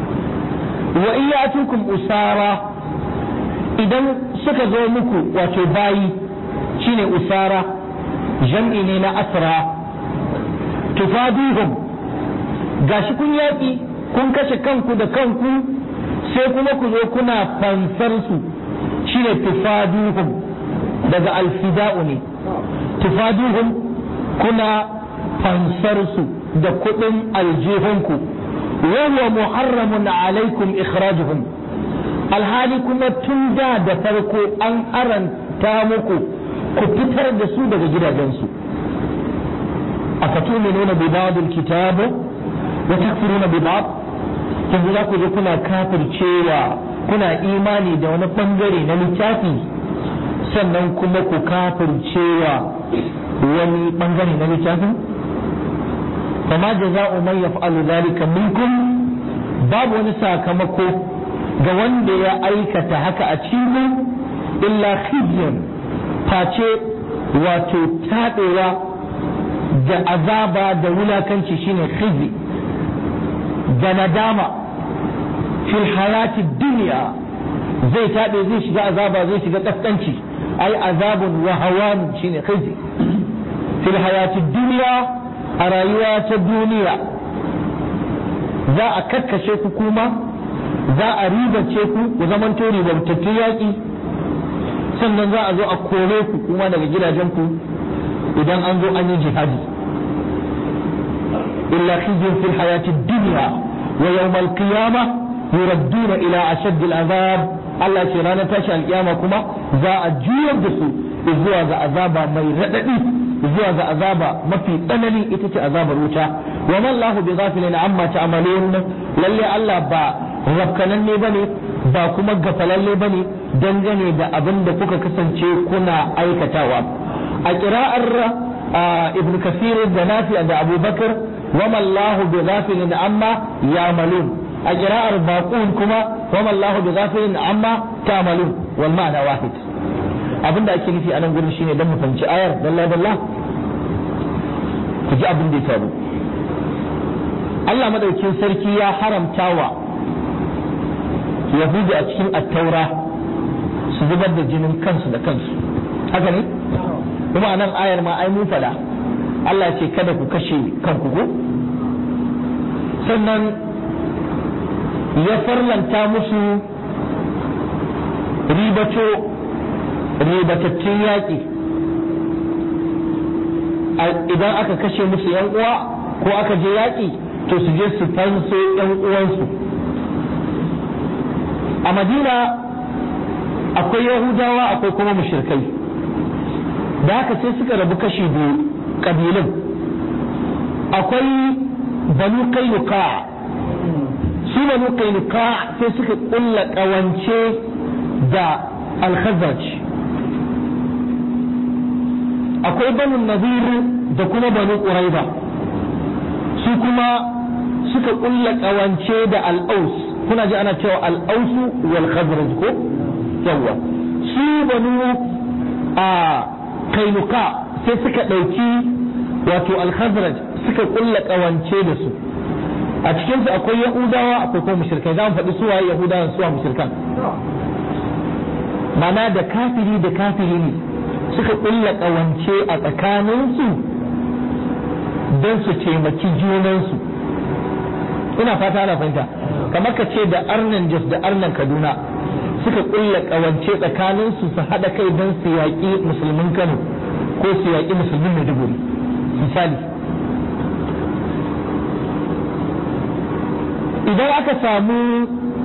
wa iyatukum usara idan suka zo muku wato bayi shine usara jam'i ne na asra tufaduhum gashi kun yaƙi kun kashe kanku da kanku sai kuma ku zo kuna fansar su shine tufaduhum daga alfida'u ne tufaduhum kuna fansar su da kuɗin aljihunku wa huwa muharramun alaikum ikhrajuhum alhali kuma tun da da farko an aranta muku ku fitar da su daga gidajensu afatuminuna bi ba'dil kitab wa takfuruna bi ba'd yanzu za ku je kuna kafircewa kuna imani da wani bangare na littafi sannan kuma ku kafircewa wani bangare na littafin فما جزاء من يفعل ذلك منكم babu wani sakamako ga wanda ya aikata haka a cikin illa khizyun face wato taɗewa da azaba da wulakanci shine khizi da nadama fil hayati duniya zai taɗe zai shiga azaba zai shiga kaskanci ai azabun wa hawan shine khizi fil hayati duniya a rayuwa ta duniya za a kakkashe ku kuma za a ribace ku ku zamanto ribantattun yaƙi sannan za a zo a kore ku kuma daga gidajenku idan an zo an yi jihadi illa khizyun fil hayati dunya wa yawm al qiyamah yuradduna ila ashadd al azab Allah ce ranar tashi alkiyama kuma za a juyar da su zuwa ga azaba mai radadi zuwa ga azaba mafi tsanani ita ce azabar wuta wa man lahu bi ghafilin amma ta'malun lalle Allah ba rafkananne bane ba kuma gafalalle bane dangane da abin da kuka kasance kuna aikatawa a kira'ar ibn kasir da nafi da abubakar wa man lahu bi ghafilin amma ya'malun a kira'ar baqun kuma wa man lahu bi ghafilin amma ta'malun wal ma'ana wahid abin da ake nufi a nan gurin shine dan mu fahimci ayar dalla dalla ku ji abin da ya faru Allah madaukin sarki ya haramta wa Yahudu a cikin attaura su zubar da jinin kansu da kansu haka ne kuma a nan ayar ma ai mun fada Allah ce kada ku kashe kanku ko sannan ya farlanta musu ribato ribatattun yaƙi idan aka kashe musu yan uwa ko aka je yaƙi to su je su fanso yan uwansu a madina akwai yahudawa akwai kuma mushrikai da haka sai suka rabu kashi biyu ƙabilun akwai banu kainuka su banu kainuka sai suka ƙulla ƙawance da alkhazaj akwai banu nazir da kuma banu ƙuraiba su kuma suka ƙulla ƙawance da al'aus kuna ji ana cewa al'ausu wal khazraj ko yawa su banu a kainuka sai suka ɗauki wato al khazraj suka ƙulla ƙawance da su a cikinsu akwai yahudawa akwai kuma mushrikai za mu faɗi suwaye yahudawa suwa mushrikan mana da kafiri da kafiri ne suka ƙulla ƙawance a tsakaninsu don su taimaki junansu ina fata ana fahimta kamar ka ce da arnan jos da arnan kaduna suka ƙulla ƙawance tsakaninsu su haɗa kai don su yaƙi musulmin kano ko su yaƙi musulmin maiduguri misali idan aka samu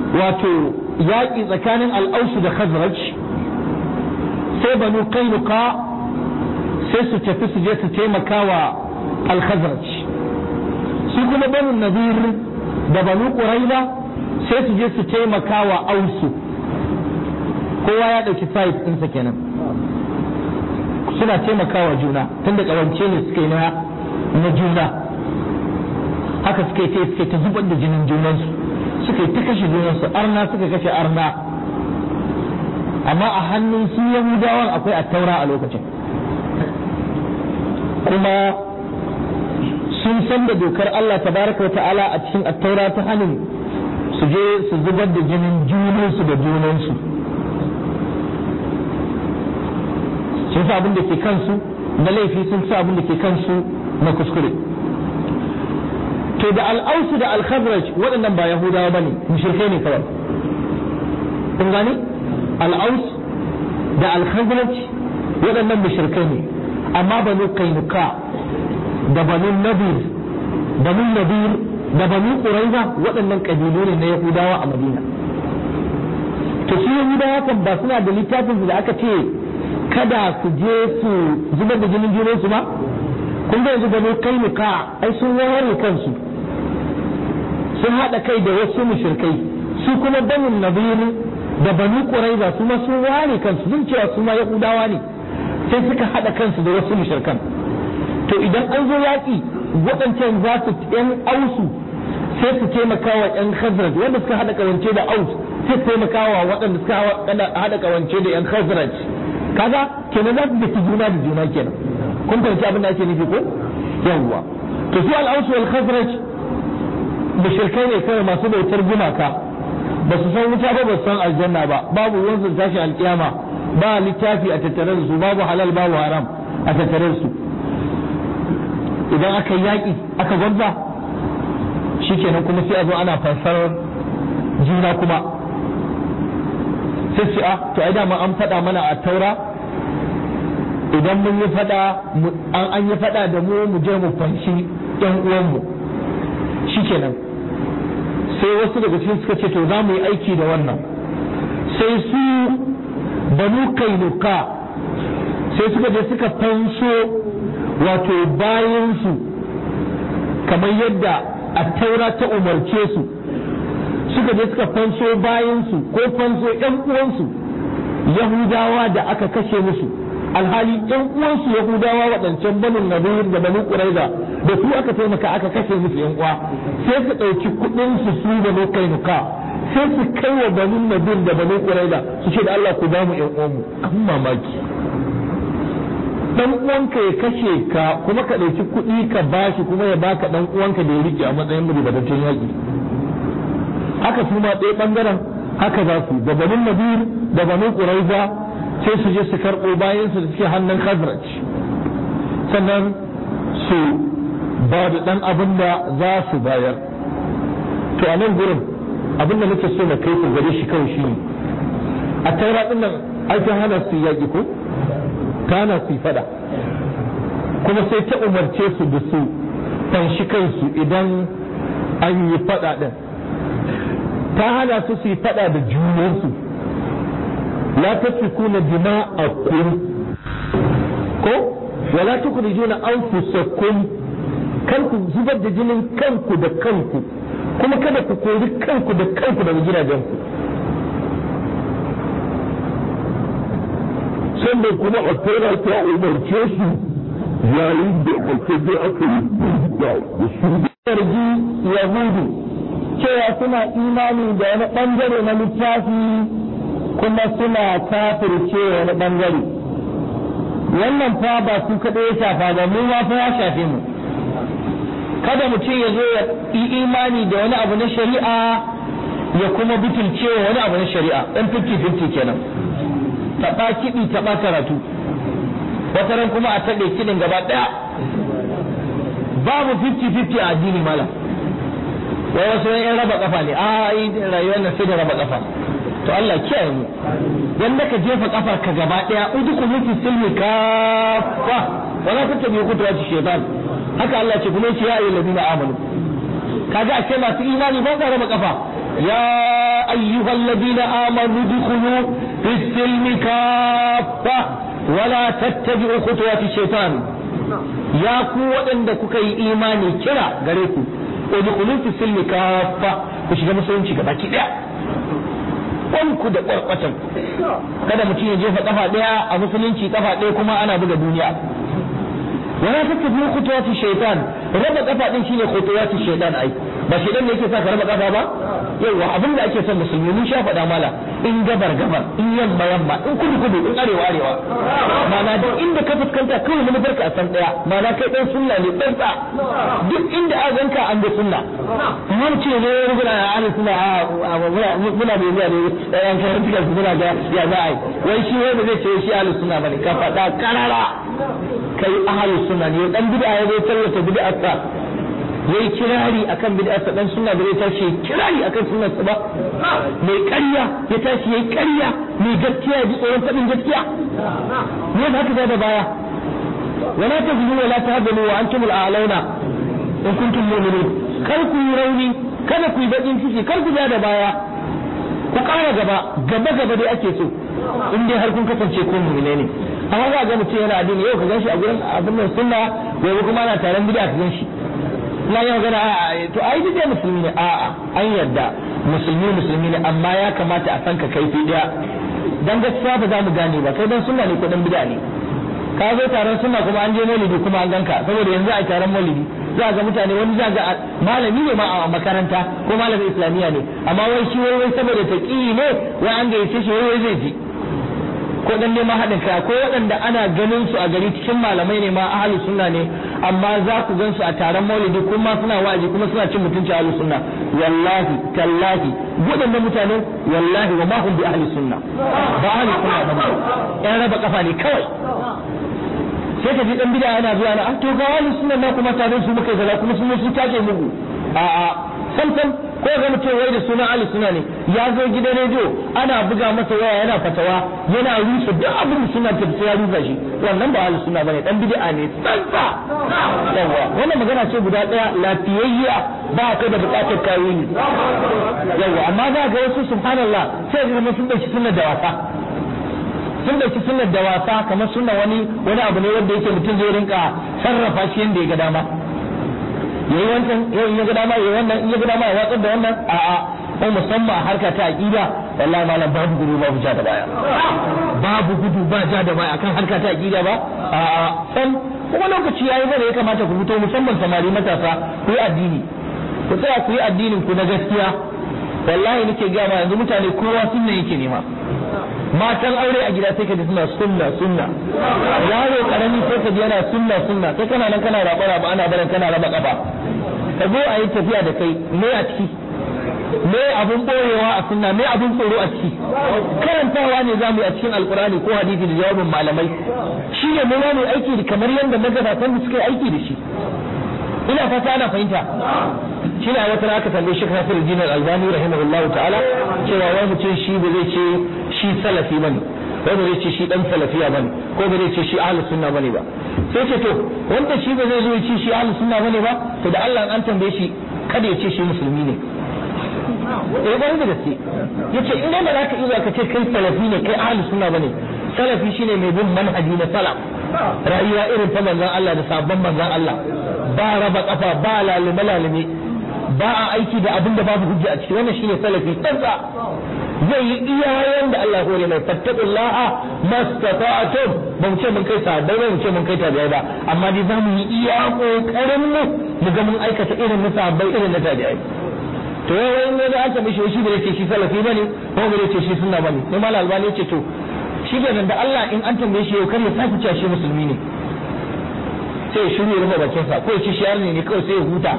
wato yaƙi tsakanin al'ausu da khazraj sai banu kainuka sai su tafi su je su taimaka wa al-khazraj su kuma banu nadir da banu quraiba sai su je su taimaka wa ausu kowa ya ɗauki side ɗinsa kenan suna taimakawa juna tunda ƙawance ne suka yi na juna haka suka yi suka ta zubar da jinin junansu suka yi ta kashe junansu arna suka kashe arna amma a hannun su yahudawan akwai attaura a lokacin kuma sun san da dokar Allah tabaraka wa ta'ala a cikin attaura ta hannun su je su zubar da jinin junansu da junansu sun sa abin da ke kansu na laifi sun sa abin da ke kansu na kuskure to da al'ausu da al-khazraj waɗannan ba yahudawa bane mushrikai ne kawai kun gane al'aus da al-khazraj waɗannan mushrikai ne amma banu kainuka da banu nadir banu nadir da banu quraiza waɗannan kabilu ne na yahudawa a madina to su yahudawa kan ba suna da littafin da aka ce kada su je su zubar da jinin junansu ba kun ga yanzu banu kainuka ai sun ware kansu sun haɗa kai da wasu mushrikai su kuma banin nabiru da banu quraiza su ma sun ware kansu sun cewa su ma yahudawa ne sai suka haɗa kansu da wasu mushrikan to idan an zo yaƙi waɗancan za su yan ausu sai su taimaka wa yan khazraj wanda suka haɗa kawance da aus sai su taimaka wa waɗanda suka haɗa kawance da yan khazraj kaga kenan za su daki juna da juna kenan kun fahimci abin da ake nufi ko yawwa to su al-aus wal khazraj mushrikai ne kawai masu bautar gumaka ba su san wuta ba ba su san aljanna ba babu ruwan su tashi alkiyama ba littafi a tattare da su babu halal babu haram a tattare da su idan aka yi yaƙi aka gwabza shikenan kuma sai a zo ana fansar juna kuma sai su a to ai dama an faɗa mana a taura idan mun yi faɗa an yi faɗa da mu mu je mu fanshi ɗan uwanmu shikenan sai wasu daga cikin suka ce to za mu yi aiki da wannan sai su banu kainuka sai suka je suka fanso wato bayansu kamar yadda a taura ta umarce su suka je suka fanso bayansu ko fanso ‘yan uwansu yahudawa da aka kashe musu alhali ‘yan uwansu yahudawa waɗancan banin nadir da banin ƙuraiza da su aka taimaka aka kashe musu ‘yan uwa sai su ɗauki kuɗin su su da kainuka sai su kai wa banin nadir da banin ƙuraiza su ce da Allah ku ba mu ‘yan uwanmu an mamaki dan uwanka ya kashe ka kuma ka ɗauki kuɗi ka bashi kuma ya baka dan uwanka da ya rike a matsayin ribatattun yaƙi haka su ma ɗaya ɓangaren haka za su da banin nadir da banin ƙuraiza sai su je su karɓo bayan su da suke hannun khazraj sannan su ba da ɗan abin da za su bayar to a nan gurin abin da nake so na kai ku gare shi kawai shi ne a taura ɗin nan aikin hana su yaƙi ko kana su fada kuma sai ta umarce su da su fanshi kansu idan an yi fada din ta hana su su yi fada da junansu la tasfikuna dima'akum ko wala tukhrijuna anfusakum kar ku zubar da jinin kanku da kanku kuma kada ku kori kanku da kanku daga gidajenku sannan kuma a tara ta umarce su yayin da alkaji aka yi da su zargi yahudu cewa suna imani da wani bangare na littafi kuma suna kafirce wani bangare wannan fa ba su kaɗai ya shafa ba mu ma fa ya shafe mu kada mutum ya zo ya yi imani da wani abu na shari'a ya kuma butulce wani abu na shari'a ɗan 50-50 kenan taɓa kiɗi taɓa karatu wata ran kuma a taɓe kiɗin gaba ɗaya babu 50-50 a addini malam wai wasu yan raba kafa ne a yi rayuwar nan sai da raba kafa to Allah kiyaye mu wanda ka jefa kafar ka gaba ɗaya udu ku mutu silmi kafa wala ta tabi ku tuwa shaitan haka Allah ce kuma yace ya ayyuhal ladina amanu kaga a ce masu imani ba za raba kafa ya أيها الذين آمنوا ادخلوا في السلم كافة ولا تتبعوا خطوات الشيطان يا قوة عندك كي إيماني كرا غريكو ادخلوا في السلم كافة وش كما سوين شكا باكي ديا wanku da kwarkwatan kada mutum ya jefa kafa daya a musulunci kafa daya kuma ana buga duniya wala tattabi khutuwati shaytan raba kafa din shine khutuwati shaytan ai ba shaytan ne yake sa ka raba kafa ba yawa abin da ake son musulmi mun sha faɗa mala in gabar gabar in yamma yamma in kudu kudu in arewa arewa mana duk inda ka fuskanta kawai mun barka a san daya mana kai dan sunna ne dan sa duk inda a ganka an ga sunna mun ce ne rubuna ahli sunna muna da zuwa ne yan karantika muna ga ya za a yi wai shi wanda zai ce shi ahli sunna bane ka faɗa karara kai ahli sunna ne dan bid'a ya zai tallata bid'arsa yayi kirari akan bid'arsa dan sunna da zai tashi kirari akan sunnar sa ba mai ƙarya ya tashi yayi ƙarya mai gaskiya ya ji tsoron faɗin gaskiya ne ba haka da baya wala tazlu wala tahzanu wa antum al-a'launa in kuntum mu'minin kar ku yi rauni kada ku yi bakin ciki kar ku ja da baya ku ƙara gaba gaba gaba dai ake so in dai har kun kasance ko mu'mine ne amma za ga mutum yana addini yau ka gan shi a gurin abin nan sunna gobe kuma ana taron bid'a ka gan shi na yi magana a to ai duk musulmi ne a'a an yarda musulmi musulmi ne amma ya kamata a san ka kaifi daya dan gaskiya ba za mu gane ba kai dan sunna ne ko dan bid'a ne ka zo taron sunna kuma an je maulidi kuma an ganka saboda yanzu a taron maulidi za ga mutane wani za ga malami ne ma a makaranta ko malamin islamiyya ne amma wai shi wai wai saboda taqi ne wai an gayyace shi wai wai zai ji ko dan neman haɗin kai ko waɗanda ana ganin su a gari cikin malamai ne ma ahli sunna ne amma za ku gan su a taron maulidi kuma suna wa'azi kuma suna cin mutunci ahli sunna wallahi tallahi waɗannan mutane wallahi wa ma hum bi ahli sunna ba ahli sunna ba yan raba kafa ne kawai sai ka ji dan bid'a yana zuwa na to ga ahli sunna na kuma tare su muka kaza kuma sun su take mugu a a sam sam ko ga mutum wai da sunan ahli sunna ne ya zo gidan rediyo ana buga masa waya yana fatawa yana rusa duk abin da suna tafi ya rusa shi wannan ba ahli sunna bane dan bid'a ne tsantsa yawa wannan magana ce guda daya lafiyayya ba ka da bukatar kayi yawa amma za ga wasu subhanallah sai ga sun dauki sunnar da wasa sun dauki sunnar da wasa kamar sunna wani wani abu ne wanda yake mutum zai rinka sarrafa shi yanda ya ga dama yayi wancan yayi ya ga dama yayi wannan in ya ga dama ya watsar da wannan a'a ko musamman a harka ta aqida wallahi malam babu gudu babu ja da baya babu gudu ba ja da baya akan harka ta aqida ba a'a san kuma lokaci yayi bane ya kamata ku fito musamman samari matasa ku yi addini ku tsaya ku yi addinin ku na gaskiya wallahi nake ga ma yanzu mutane kowa sunna yake nema matan aure a gida sai ka ji suna sunna sunna yaro karami sai ka ji yana sunna sunna sai kana nan kana raba raba ana barin kana raba kafa ka zo a yi tafiya da kai me a ciki me abun boyewa a sunna me abun tsoro a ciki karantawa ne za mu yi a cikin alkurani ko hadisi da jawabin malamai shi ne mu mu aiki kamar yadda magabatan da suka yi aiki da shi ina fata ana fahimta shi ne a wata aka tambaye shi kafir din al-albani rahimahullahu ta'ala cewa wai mutum shi ba zai ce shi salafi bane ko ba zai ce shi dan salafiya bane ko ba zai ce shi ahlus sunna bane ba sai ce to wanda shi ba zai zo ya ce shi ahlus sunna bane ba to da Allah an tambaye shi kada ya ce shi musulmi ne eh ba da gaske yace in dai ba za ka iya ka ce kai salafi ne kai ahlus sunna bane salafi shine mai bin manhaji na salaf rayuwa irin ta manzon Allah da sabon manzon Allah ba raba kafa ba lalime lalime ba a aiki da abin da babu hujja a ciki wannan shine salafi tsantsa zai yi iya yanda Allah hore mai fattaqullaha mastata'tum ba mu ce mun kai sa ba mu ce mun kai tabi'ai ba amma dai za mu yi iya kokarin mu mu ga mun aikata irin na sahabbai irin na tabi'ai to yayin ne da aka mishi shi da yake shi salafi bane ko ba yake shi sunna bane sai malal albani yace to shi da da Allah in an tambaye shi yau kar ya sake cewa shi musulmi ne sai ya shiru ya rufe bakinsa ko ya ci shiyar ne kawai sai ya huta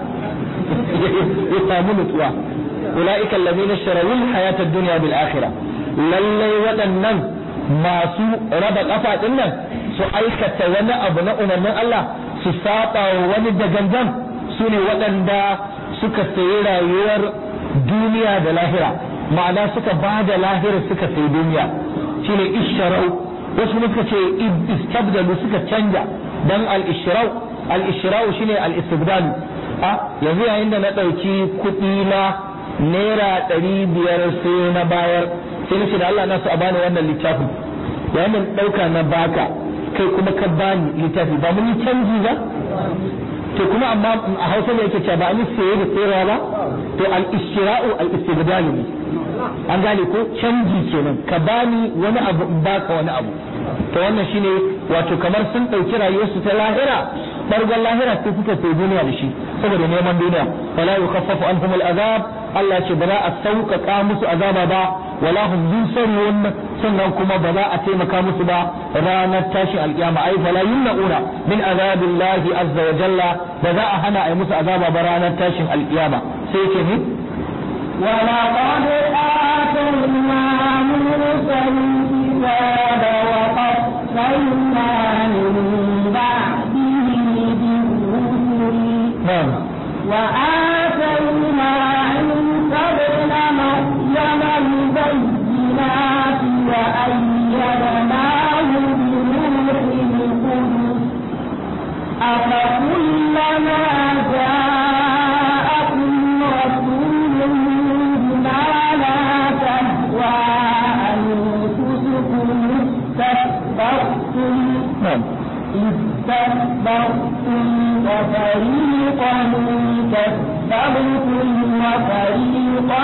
ya samu nutsuwa ulaika allazina ishtarawu hayata ad-dunya bil akhirah lallai waɗannan masu raba kafa din nan su aikata wani abu na umarnin Allah su saba wa wani da gangan su ne waɗanda suka sayi rayuwar duniya da lahira ma'ana suka ba da lahira suka sayi duniya shine isharau wasu suka ce istabdalu suka canja dan al-ishrau al-ishrau shine al-istibdal a yanzu yayin da na dauki kuɗi na naira ɗari biyar sai na bayar sai na ce da Allah na su a bani wannan littafin yayin da ɗauka na baka kai kuma ka bani littafi ba mun yi canji ba to kuma amma a hausa ne yake cewa ba ni saye da sayarwa ba to al-istira'u al-istibdal ne an gane ko canji kenan ka bani wani abu in baka wani abu to wannan shine wato kamar sun ɗauki rayuwarsu ta lahira bargon lahira sai suka sai duniya da shi saboda neman duniya fala yukaffafu anhum al-azab Allah ce ba za a sauƙaƙa musu azaba ba wala hum yunsarun sannan kuma ba za a taimaka musu ba ranar tashi alƙiyama ai fala yumna'una min azabillahi azza wa jalla ba za a hana ai musu azaba ba ranar tashin alƙiyama sai ce ni ولقد آتينا موسى الكتاب وقفينا من بعده بالرسل na'am وآتينا عيسى ابن مريم البينات وأيدناه بروح القدس أفكلما جاءكم رسول بما لا تهوى أنفسكم استكبرتم na'am استكبرتم وفريقا كذبتم وفريقا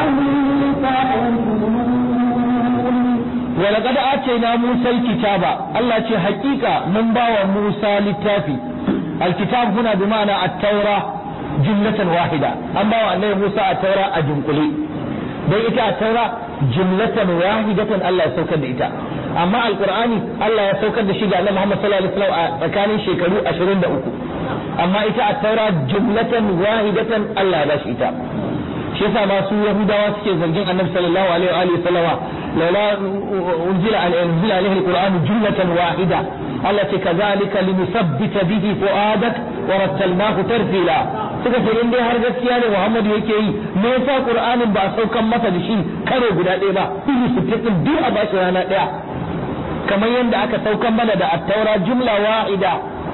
تقتلون ولقد آتينا موسى الكتاب الله ce hakika mun bawa Musa littafi الكتاب هنا بمعنى التوراة جملة واحدة أم bawa annabi Musa a taura a dunkule dan ita a taura jumlatan wahidatan Allah ya saukar da ita amma alqur'ani Allah ya saukar da shi ga annabi Muhammad sallallahu alaihi wasallam a tsakanin shekaru 23 amma ita a taura jumlatan wahidatan Allah ya bashi ita shi yasa ma su yahudawa suke zargin annabi sallallahu alaihi wa alihi sallama laula unzila al unzila alaihi alquran jumlatan wahida Allah ce kazalika linusabbita bihi fuadak wa rattalnahu tartila suka ce in dai har gaskiya ne Muhammadu yake yi me yasa Qur'anin ba a saukan masa da shi karo guda ɗaya ba ilu sittin duk a bashi rana ɗaya kamar yadda aka saukan mana da at-taura jumla wahida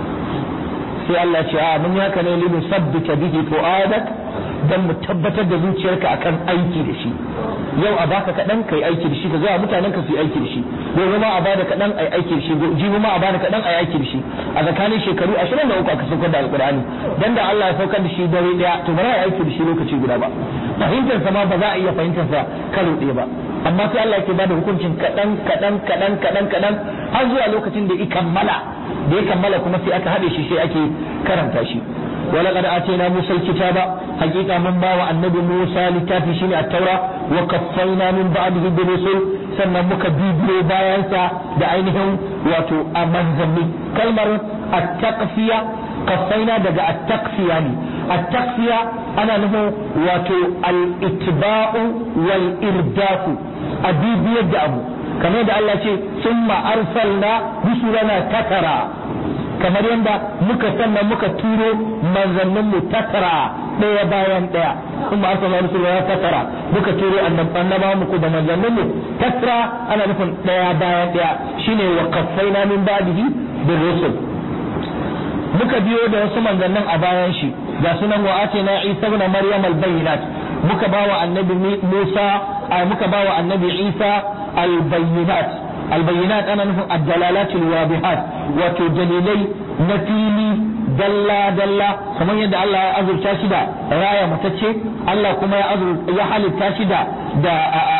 sai Allah ce a mun yaka ne limu sabbita bihi fuadak dan mu tabbatar da zuciyarka akan aiki da shi yau a baka kaɗan kai aiki da shi ka zuwa mutanen ka su yi aiki da shi gobe ma a bada kaɗan ai aiki da shi jibi ma a bada kaɗan ai aiki da shi a tsakanin shekaru ashirin da uku aka saukar da alƙur'ani dan da Allah ya saukar da shi dare ɗaya to ba za a yi aiki da shi lokaci guda ba fahimtar sa ma ba za a iya fahimtar sa karo ɗaya ba amma sai Allah ke bada hukuncin kaɗan kaɗan kaɗan kaɗan kaɗan har zuwa lokacin da ya kammala da ya kammala kuma sai aka haɗe shi sai ake karanta shi ولقد آتينا موسى الكتاب حقيقة من باوى النبي موسى لتافي شيني التوراة وكفينا من بعده بالرسل سنة مك بيبلو بايانسا دعينهم واتو أمن زمي كلمة التقفية قفينا دقى التقفية يعني التقفية أنا له واتو الاتباع والإرداف أبيب يد أبو كما يدعى الله ثم أرسلنا رسلنا تترى kamar yadda muka sannan muka turo manzanninmu tattara ɗaya bayan ɗaya kuma arsalna rusula ya tattara muka turo annaba muku da manzanninmu tattara ana nufin ɗaya bayan ɗaya shine wa kaffaina min ba'dihi bir rusul muka biyo da wasu manzannin a bayan shi ga sunan wa atina isa ibn maryam al bayyinat muka bawa annabi musa muka bawa annabi isa al bayyinat البينات أنا نفهم الدلالات الواضحات وتدليلي نفيلي دلا دلا كما يدعى الله أزر تاشدا راية متتشي الله كما يأزر يحل تاشدا دا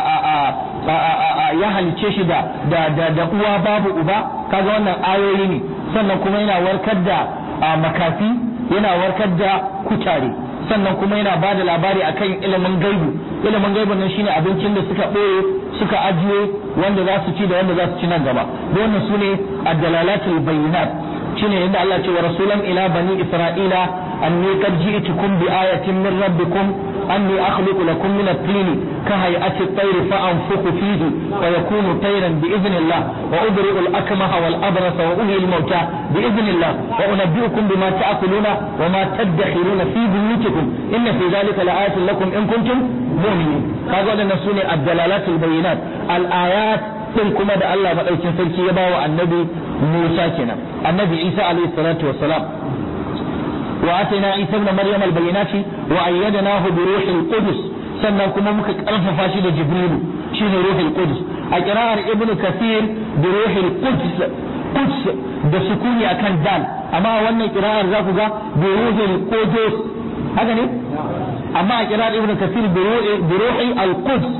ya halicce shi da da da da uwa babu uba kaga wannan ayoyi ne sannan kuma yana warkar da makafi yana warkar da kutare sannan kuma yana ba da labari akan ilimin gaibu ilimin gaibu nan shine abincin da suka ɓoye suka ajiye wanda za su ci da wanda za su ci nan gaba wannan su ne addalalatul bayyinat shine yadda Allah ce wa rasulan ila bani isra'ila anni qad ji'tukum bi ayatin min rabbikum anni akhluqu lakum min at-tin ka hay'ati at-tayr fa anfukhu fihi wa yakunu tayran bi idhnillah wa ubri'u al-akmaha wal abrasa wa uhyi al-mauta bi idhnillah wa unabbi'ukum bima ta'kuluna wa ma tadakhiruna fi buyutikum inna fi dhalika la'ayatin lakum in kuntum mu'minin kaga wadannan sune ad-dalalatul bayyinat al-ayat din kuma da Allah madaukin sarki ya bawa annabi Musa kenan annabi Isa alaihi salatu wassalam wa atayna Isa ibn Maryam al-bayyinati wa ayyadnahu bi ruhil qudus sannan kuma muka karfafa shi da jibrilu shine ruhul qudus a qira'ar ibn kathir bi ruhul quds quds da sukuni akan dal amma wannan qira'ar za ku ga bi ruhul qudus haka ne amma a qira'ar ibn kathir bi ruhi al quds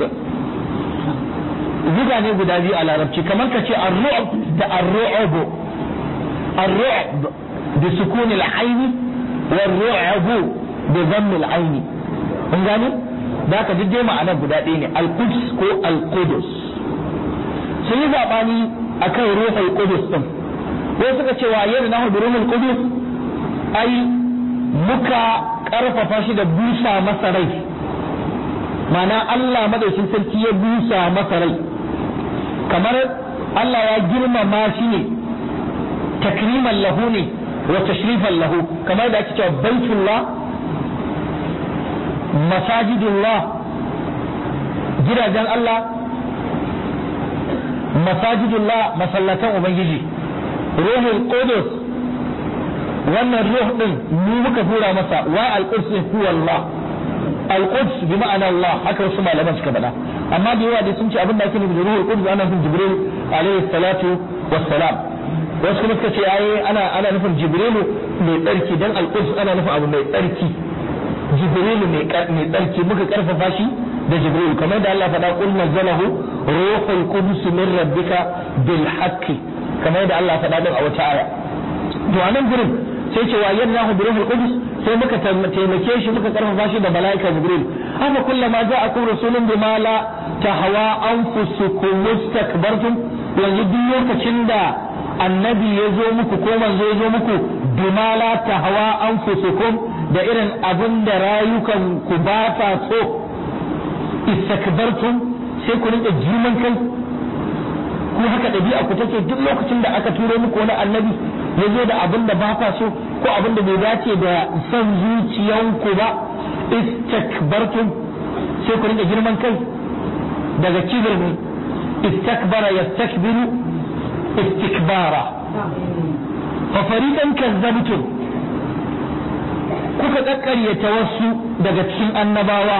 zuga ne guda biyu a larabci kamar ka ce ar-ru'b da ar-ru'b ar-ru'b bi sukuni al-ayn war-ru'b bi dhamm al-ayn kun gane da ka duk dai ma'anar guda ɗaya ne al-quds ko al-qudus sun yi zabani akan ruhul qudus din ko suka ce wa yadda nahu bi ruhul qudus ai muka karfafa shi da busa masa rai ma'ana Allah madaukin sarki ya busa masa rai kamar Allah ya girmama shi ne takriman lahu ne wa tashrifan lahu kamar da ake cewa baitullah masajidullah gidajen Allah masajidullah masallatan ubangiji ruhul qudus wannan ruh din mu muka tura masa wa al-quds huwa Allah al-quds bi ma'ana Allah haka wasu malaman suka faɗa amma da yawa dai sun ce abin da ake nufi da ruhul qudus ana nufin jibril alaihi salatu wassalam wasu kuma suka ce ai ana ana nufin jibrilu mai tsarki dan al-quds ana nufin abu mai tsarki jibrilu mai mai tsarki muka karfafa shi da jibrilu kamar da Allah faɗa qul nazzalahu ruhul qudus min rabbika bil haqqi kamar da Allah faɗa din a wata aya to a nan gurin sai ce wa yadnahu bi ruhul qudus sai muka taimake shi muka karfafa shi da malaika jibril haka kullama ja'akum rasulun bima la tahwa anfusukum mustakbartum yanzu duk lokacin da annabi ya zo muku ko manzo ya zo muku bima la tahwa anfusukum da irin abin da rayukan ku ba ta so istakbartum sai ku rinka girman kai ko haka ɗabi'a ku take duk lokacin da aka turo muku wani annabi ya zo da abin da ba kwa so ko abin da bai dace da son zuciyanku ba istakbartum sai ku rinka girman kai daga kibir ne istakbara yastakbiru istikbara fa fariqan kazzabtum kuka kakkaryata wasu daga cikin annabawa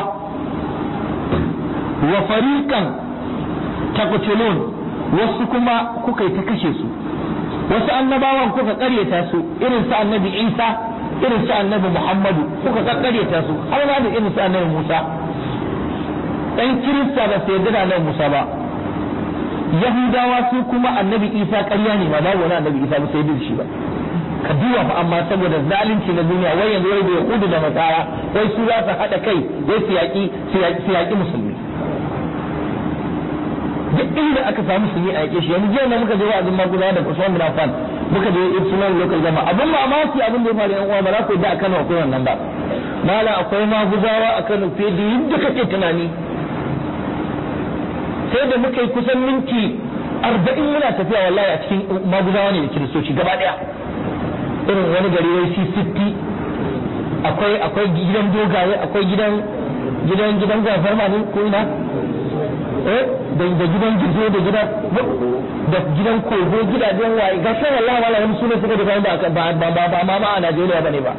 wa fariqan taqtulun wasu kuma kuka yi ta kashe su wasu annabawan kuka karyata su irin su annabi isa irin su annabi muhammadu kuka karyata su har ma da irin su annabi musa ɗan kirista ba su yarda da annabi musa ba yahudawa su kuma annabi isa ƙarya ne ba babu wani annabi isa ba sai da shi ba ka duba fa amma saboda zalunci na duniya wai yanzu wai da yahudu da nasara wai su za su haɗa kai wai su yaƙi su yaƙi musulmi duk inda aka samu su yi a yake shi yanzu jiya ne muka je wa'azin magudawa da Usman bin Affan muka je Ibsunan local gama abin mamaki abin da ya faru yan uwa ba za ku da a Kano akwai wannan ba mala akwai magudawa a Kano fiye da yadda kake tunani sai da muka yi kusan minti arba'in muna tafiya wallahi a cikin magudawa ne da kiristoci gaba daya irin wani gari wai C60 akwai akwai gidan dogaye akwai gidan gidan gidan gafarma ne ko ina eh da da gidan gizo da gidan da gidan kogo gidajen waye ga sai wallahi wala wani sunan suka da ba ba ba ba ma ma a Najeriya bane ba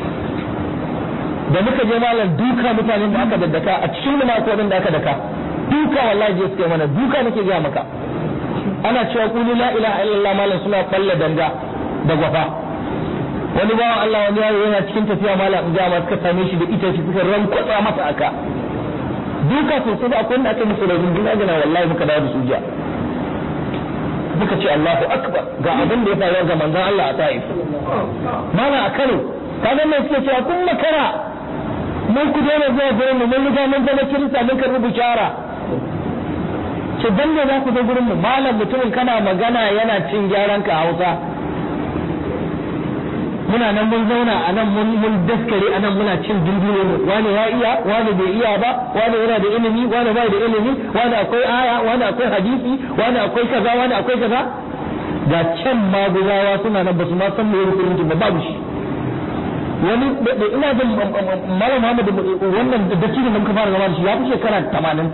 da muka je malam duka mutanen da aka daddaka a cikin mu ko da aka daka duka wallahi je suka mana duka nake ga maka ana cewa qulu la ilaha illallah malam suna kalla danga da gwafa wani bawan Allah wani yaro yana cikin tafiya malam in ga ma suka same shi da ita shi suka rankwatsa masa aka duka sosai da akwai wanda aka musu da runduna gana wallahi muka dawo da su jiya muka ce Allahu akbar ga abin da ya faru ga manzon Allah a Taif mana a Kano kaga mai suke cewa kun makara mun ku daina zuwa gurin mu mun riga mun zama kirista mun karbi bishara ce dan ne za ku zo gurin mu malam mutumin kana magana yana cin gyaran ka Hausa muna nan mun zauna a nan mun mun daskare a nan muna cin dindino mu wani ya iya wani bai iya ba wani yana da ilimi wani bai da ilimi wani akwai aya wani akwai hadisi wani akwai kaza wani akwai kaza ga can maguzawa suna nan basu ma san me musulunci ba babu shi wani da ina jin malam Muhammad wannan da cikin da muka fara gaba da shi ya fi shekara 80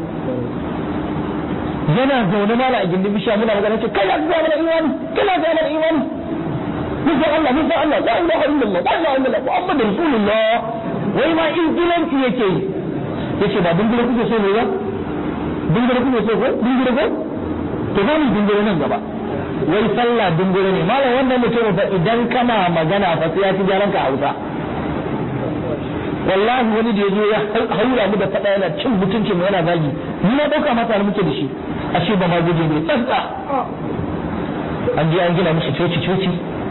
yana zaune mala a gindin bishiya muna magana ce kai ya ga mana imani kana ga mana imani bisa Allah bisa Allah la ilaha illallah la ilaha illallah Muhammad rasulullah wai ma injilanci yake yi yace ba dingire kuke so ne ba dingire kuke so ko dingire ko to za mu dingire nan gaba wai sallah dingire ne malam wannan mutum fa idan kana magana fa sai ya ci gyaran ka Hausa wallahi wani da yazo ya haura mu da fada yana cin mutuncin mu yana zagi ni na dauka mata da muke da shi ashe ba ma guje ne tsantsa an je an gina musu coci coci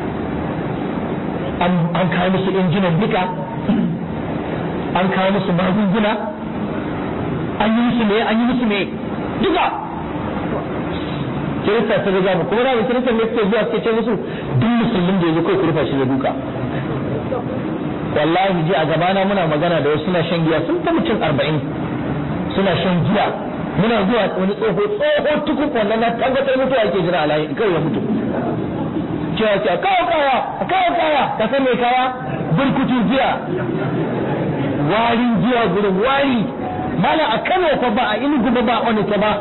an kawo musu injinan nika an kawo musu magunguna an yi musu me an yi musu me duka kirista ta riga mu kuma da kirista ne suke zuwa suke ce musu duk musulmin da yazo kai ku rufa shi da duka wallahi ji a gabana muna magana da wasu suna shan giya sun ta mutum arba'in suna shan giya muna zuwa wani tsoho tsoho tukuk wannan na tabbatar mutuwa ake jira alayi kai ya mutu cewa ce a kawo kaya a kawo kaya ka san mai kaya burkutu giya warin giya gurin wari mala a kano fa ba a inugu ba ba a onita ba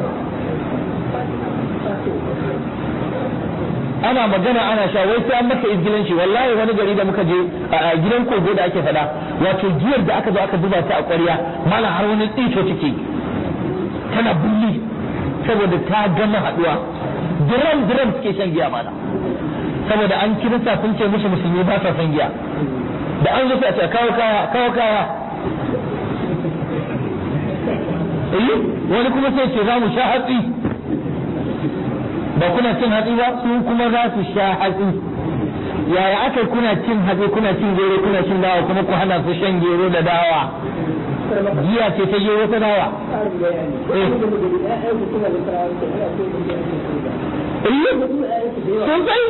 ana magana ana sha wai sai an maka izgilanci wallahi wani gari da muka je a gidan kogo da ake fada wato giyar da aka zo aka zuba ta a ƙwarya mala har wani tsito take tana bulli saboda ta gama haduwa diram diram suke shan giya mana saboda an kirista sun ce musu musulmi ba sa son giya da an zo sai a ce kawo kaya kawo kaya eh wani kuma sai ce za mu sha hatsi ba kuna cin hatsi ba su kuma za su sha hatsi yaya aka kuna cin hatsi kuna cin gero kuna cin dawa kuma ku hana su shan gero da dawa giya ce ta gero ta dawa sosai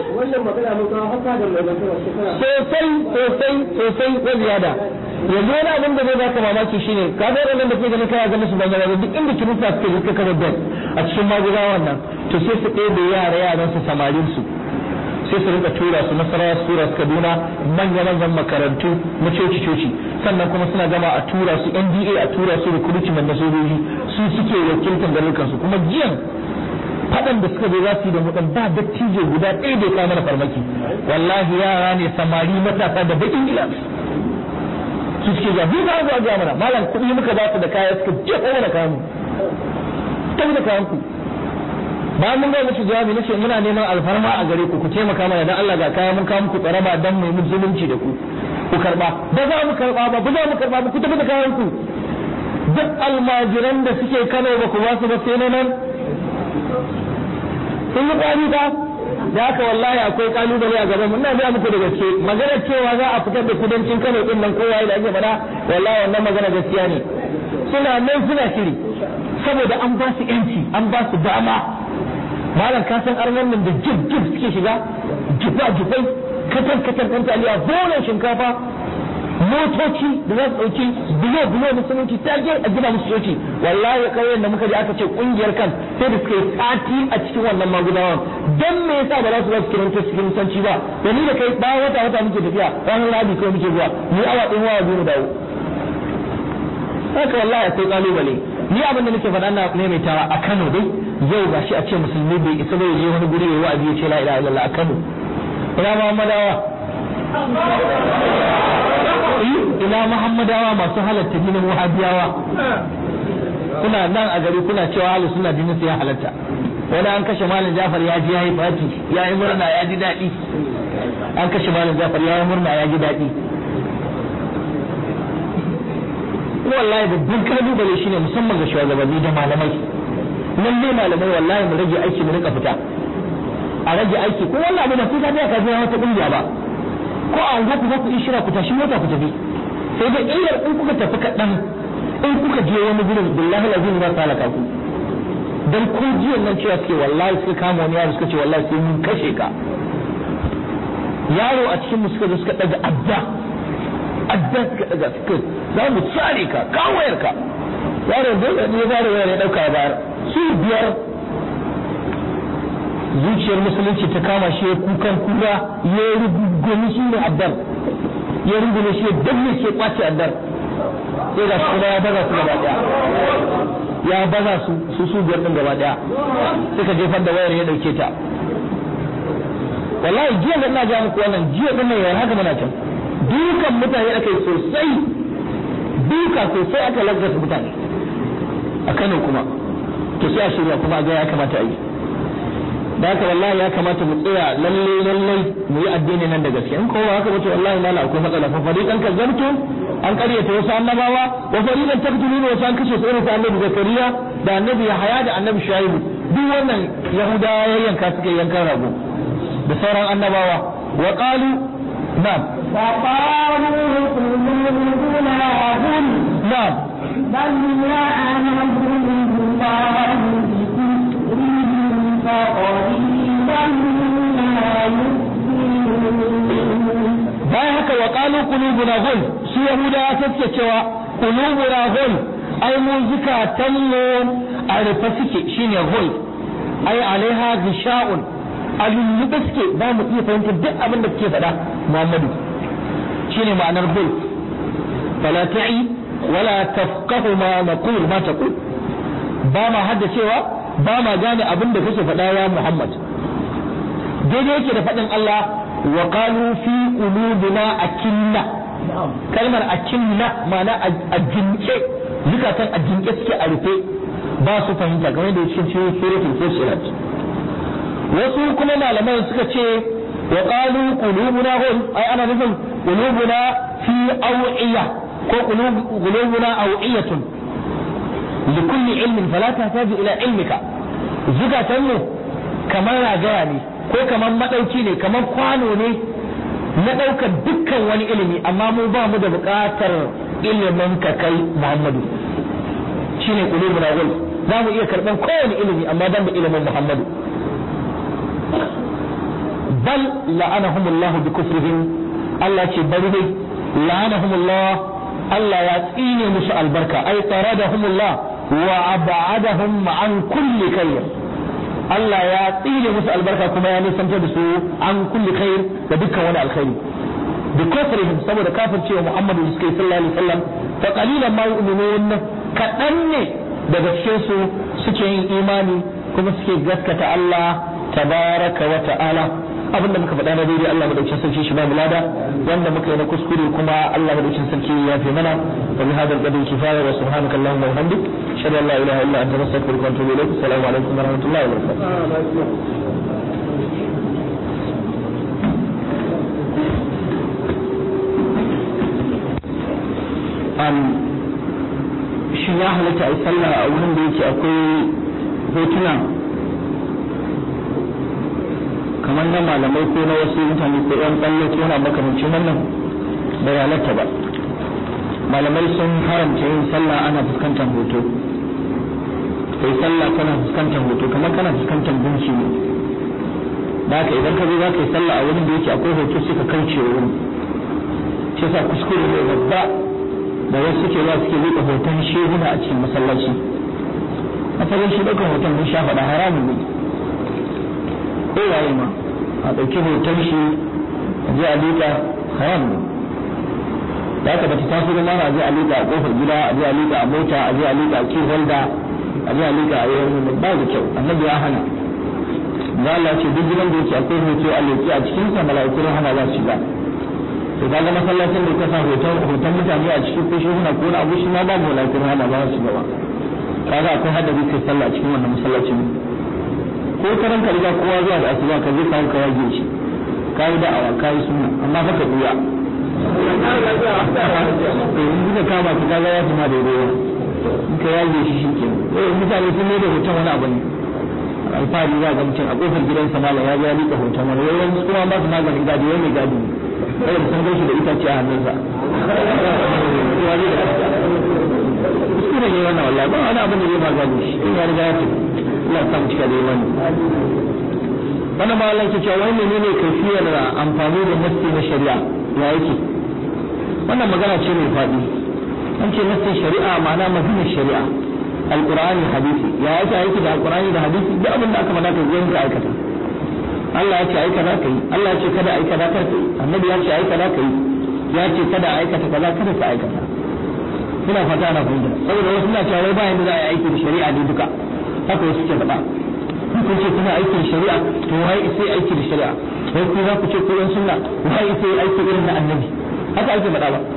sosai sosai sosai ko ziyada yanzu wani abin da zai baka mamaki shine ka ga wannan da ke ganin kana ganin su ban gaba duk inda kirista suke suka kama bel a cikin magudawan nan to sai su ɗebe yara yaran su samarin su sai su rinka tura su nasarawa su tura su kaduna manya manyan makarantu na coci coci sannan kuma suna gama a tura su nda a tura su recruitment na sojoji su suke wakiltar garurukan su kuma jiyan faɗan da suka zo za su yi da mutan ba dattijo guda ɗaya bai kawo mana farmaki wallahi yara ne samari matasa da baƙin gilas su suke ga biyu za a mana malam kuɗi muka ba su da kaya suka jefa mana kayan mu tafi da kayan ku bayan mun ga musu jawabi nace muna neman alfarma a gare ku ku taimaka mana dan Allah ga kaya mun kawo muku tsaraba dan mu yi zulunci da ku ku karba ba za mu karba ba ba za mu karba ba ku tafi da kayan ku duk almajiran da suke Kano ba ku ba su ba sai nan sun yi kwari ba da haka wallahi akwai kalubale a gaban mun na ga muku da gaske magana cewa za a fitar da kudancin Kano din nan kowa da ake faɗa wallahi wannan magana gaskiya ne suna nan suna shiri saboda an ba su yanci an ba su dama malam ka san arnan nan da jib jib suke shiga jifa jifai katan katan ɗan taliya bolan shinkafa motoci da za su ɗauki bulo bulo na siminti ta je a gina musu coci wallahi kauyen da muka je aka ce kungiyar kan sai da suka yi sati a cikin wannan magudawan dan me yasa ba za su ba su kiranta cikin musanci ba da ni da kai bayan wata wata muke tafiya ranar rabi kawai muke zuwa ni awa ɗin wawa biyu mu dawo haka wallahi akwai kalubale ni abin da nake faɗa na maimaitawa a Kano dai yau ga shi a ce musulmi bai isa bai je wani guri yayi wa'azi ya ce la ilaha illallah a Kano ina Muhammadawa ina Muhammadawa masu halatta dinin Wahabiyawa kuna nan a gari kuna cewa ahli suna dinin sai ya halatta wani an kashe malam Jafar ya ji yayi fati ya yi murna ya ji daɗi an kashe malam Jafar ya yi murna ya ji daɗi wallahi babban kalubale shine musamman ga shugabanni da malamai lalle malamai wallahi mu rage aiki mu rika fita a rage aiki ko wallahi abu da sai ka biya ka biya wata kungiya ba ko a unguwa ku za ku yi shira ku tashi mota ku tafi sai da illar in kuka tafi kaɗan in kuka je wani gurin billahi lazim za su halaka ku dan ko jiyan nan cewa suke wallahi suka kama wani yaro suka ce wallahi sai mun kashe ka yaro a cikin mu suka zo suka daga adda adda suka daga suka za mu tsare ka kawayar ka yaro dole ne ba da wayar ya dauka ya bayar su biyar zuciyar musulunci ta kama shi ya kukan kura ya rugumi shi ne addar ya rungume shi ya danne shi ya kwace addar sai ga shi kuma ya baza su gaba daya ya baza su su su biyar din gaba daya suka jefar da wayar ya dauke ta wallahi jiya da ina ga muku wannan jiya din nan haka muna can dukan mutane aka yi sosai duka sosai aka lagasa mutane a Kano kuma to sai a shirya kuma a ga ya kamata a yi da haka wallahi ya kamata mu tsaya lalle lalle mu yi addini nan da gaske in kowa haka bace wallahi mala akwai matsala fa fariqan kazzabtu an karyata wasu annabawa wa fariqan taqtuluna wasu an kashe su irin su annabi zakariya da annabi yahaya da annabi shuaibu duk wannan yahudawa yayyanka suka yankan rago da sauran annabawa wa qalu na'am فقالوا قلوبنا غل na'am بل لعنهم الله بكفرهم فقليلا ما يؤمنون bayan haka wa qalu qulubuna ghul su yahudawa suke cewa qulubuna ghul ai mu zukatan mu a rufe suke shine ghul ai alaiha gisha'un a lullube suke ba mu iya fahimtar duk abin da suke faɗa Muhammadu shine ma'anar ghul fala ta'i wala tafqahu ma naqul ma taqul ba ma haddacewa ba ma gane abin da kake faɗa ya Muhammad daidai yake da faɗin Allah wa qalu fi qulubina akinna kalmar akinna ma'ana a jinke zukatan a jinke suke a rufe ba su fahimta kamar da cikin cikin suratul fusilat wasu kuma malaman suka ce wa qalu qulubuna hul ai ana nufin qulubuna fi awiya ko qulubuna awiyatun likulli ilmin fala tahtaju ila ilmika zukatan mu kamar ragaya ne ko kamar madauki ne kamar kwano ne na ɗaukar dukkan wani ilimi amma mu ba mu da buƙatar ilimin ka kai Muhammadu shine qulubuna gul za mu iya karɓar kowane ilimi amma ban da ilimin Muhammadu bal la'anahumullah bi kufrihim Allah ce bari dai la'anahumullah Allah ya tsine musu albarka ai taradahumullah wa ab'adahum an kulli khair Allah ya tsine musu albarka kuma ya nisantar da su an kulli khair da dukkan wani alkhairi bi kufrihim saboda kafircewa Muhammadu da suka yi sallallahu alaihi wasallam fa qalilan ma yu'minun kadan ne daga cikin su suke yin imani kuma suke gaskata Allah tabaraka wa ta'ala abin da muka faɗa na daidai Allah madaukakin sarki shi ba mu lada wanda muka yi na kuskure kuma Allah madaukakin sarki ya fi mana wa bi hadal qadri kifaya wa subhanaka allahumma wa bihamdik ashhadu an la ilaha illa anta astaghfiruka wa atubu ilaik assalamu alaikum wa rahmatullahi wa barakatuh shi ya halatta a yi sallah a wurin da yake akwai hotuna kamar na malamai ko na wasu mutane ko yan tsalle ko na makamancin wannan bai halatta ba malamai sun haramta yin sallah ana fuskantar hoto kai sallah kana fuskantar hoto kamar kana fuskantar gunki ne da haka idan ka zo za ka yi sallah a wurin da yake akwai hoto sai ka kauce wurin shi yasa kuskure ne babba da wasu suke za suke rika hoton shehuna a cikin masallaci asalin shi ɗaukar hoton mun sha faɗa haramun ne ko waye ma a ɗauki hoton shi a je a liƙa haram ne da haka bata taso da mara a je a liƙa a ƙofar gida a je a liƙa a mota a je a liƙa a key holder a je a liƙa a yawan ba da kyau annabi ya hana da Allah ce duk gidan da yake akwai hoto a leƙi a cikin sa mala'iku hana za su shiga to kaga masallacin da ka sa hoton hoton mutane a cikin ko shehuna ko na abu shi ma babu mala'iku hana ba su shiga ba kaga akwai hadari kai sallah a cikin wannan masallacin ko karan ka riga kowa zuwa da asuba ka je kawo ka yage shi ka yi da'awa ka yi sunna amma fa ka buya to in kuka kama ki kaga ya tuma daidai in ka yage shi shi ke eh mutane sun da hoton wani abu ne alfahari za ga mutum a kofar gidansa malam ya ya liƙa hoton wani yawan kuma ba su maganin gadi wani mai gadi ne kada sun gaishe da itace a hannunsa kuskure ne wannan wallahi ba wani abin da zai ba gadi shi in ya riga ya tafi Allah ta cika da imani wannan ma Allah ke cewa wai menene kaifiyar amfani da nasti na shari'a ya yake wannan magana ce mai faɗi an ce nassin shari'a ma'ana maganar shari'a alqur'ani hadisi ya yake aiki da alqur'ani da hadisi duk abin da aka faɗa ka zai ka aikata Allah ya ce aika za ka yi Allah ya ce kada aika za ka yi annabi ya ce aika za ka yi ya ce kada aikata kaza kada ka aikata ina fata ana fahimta saboda wasu na cewa wai bayan da za a yi aiki da shari'a ne duka haka wasu ke faɗa kun ce kuna aiki da shari'a to wai sai aiki da shari'a wai ku za ku ce ku yan sunna wai sai aiki irin na annabi haka ake faɗa ba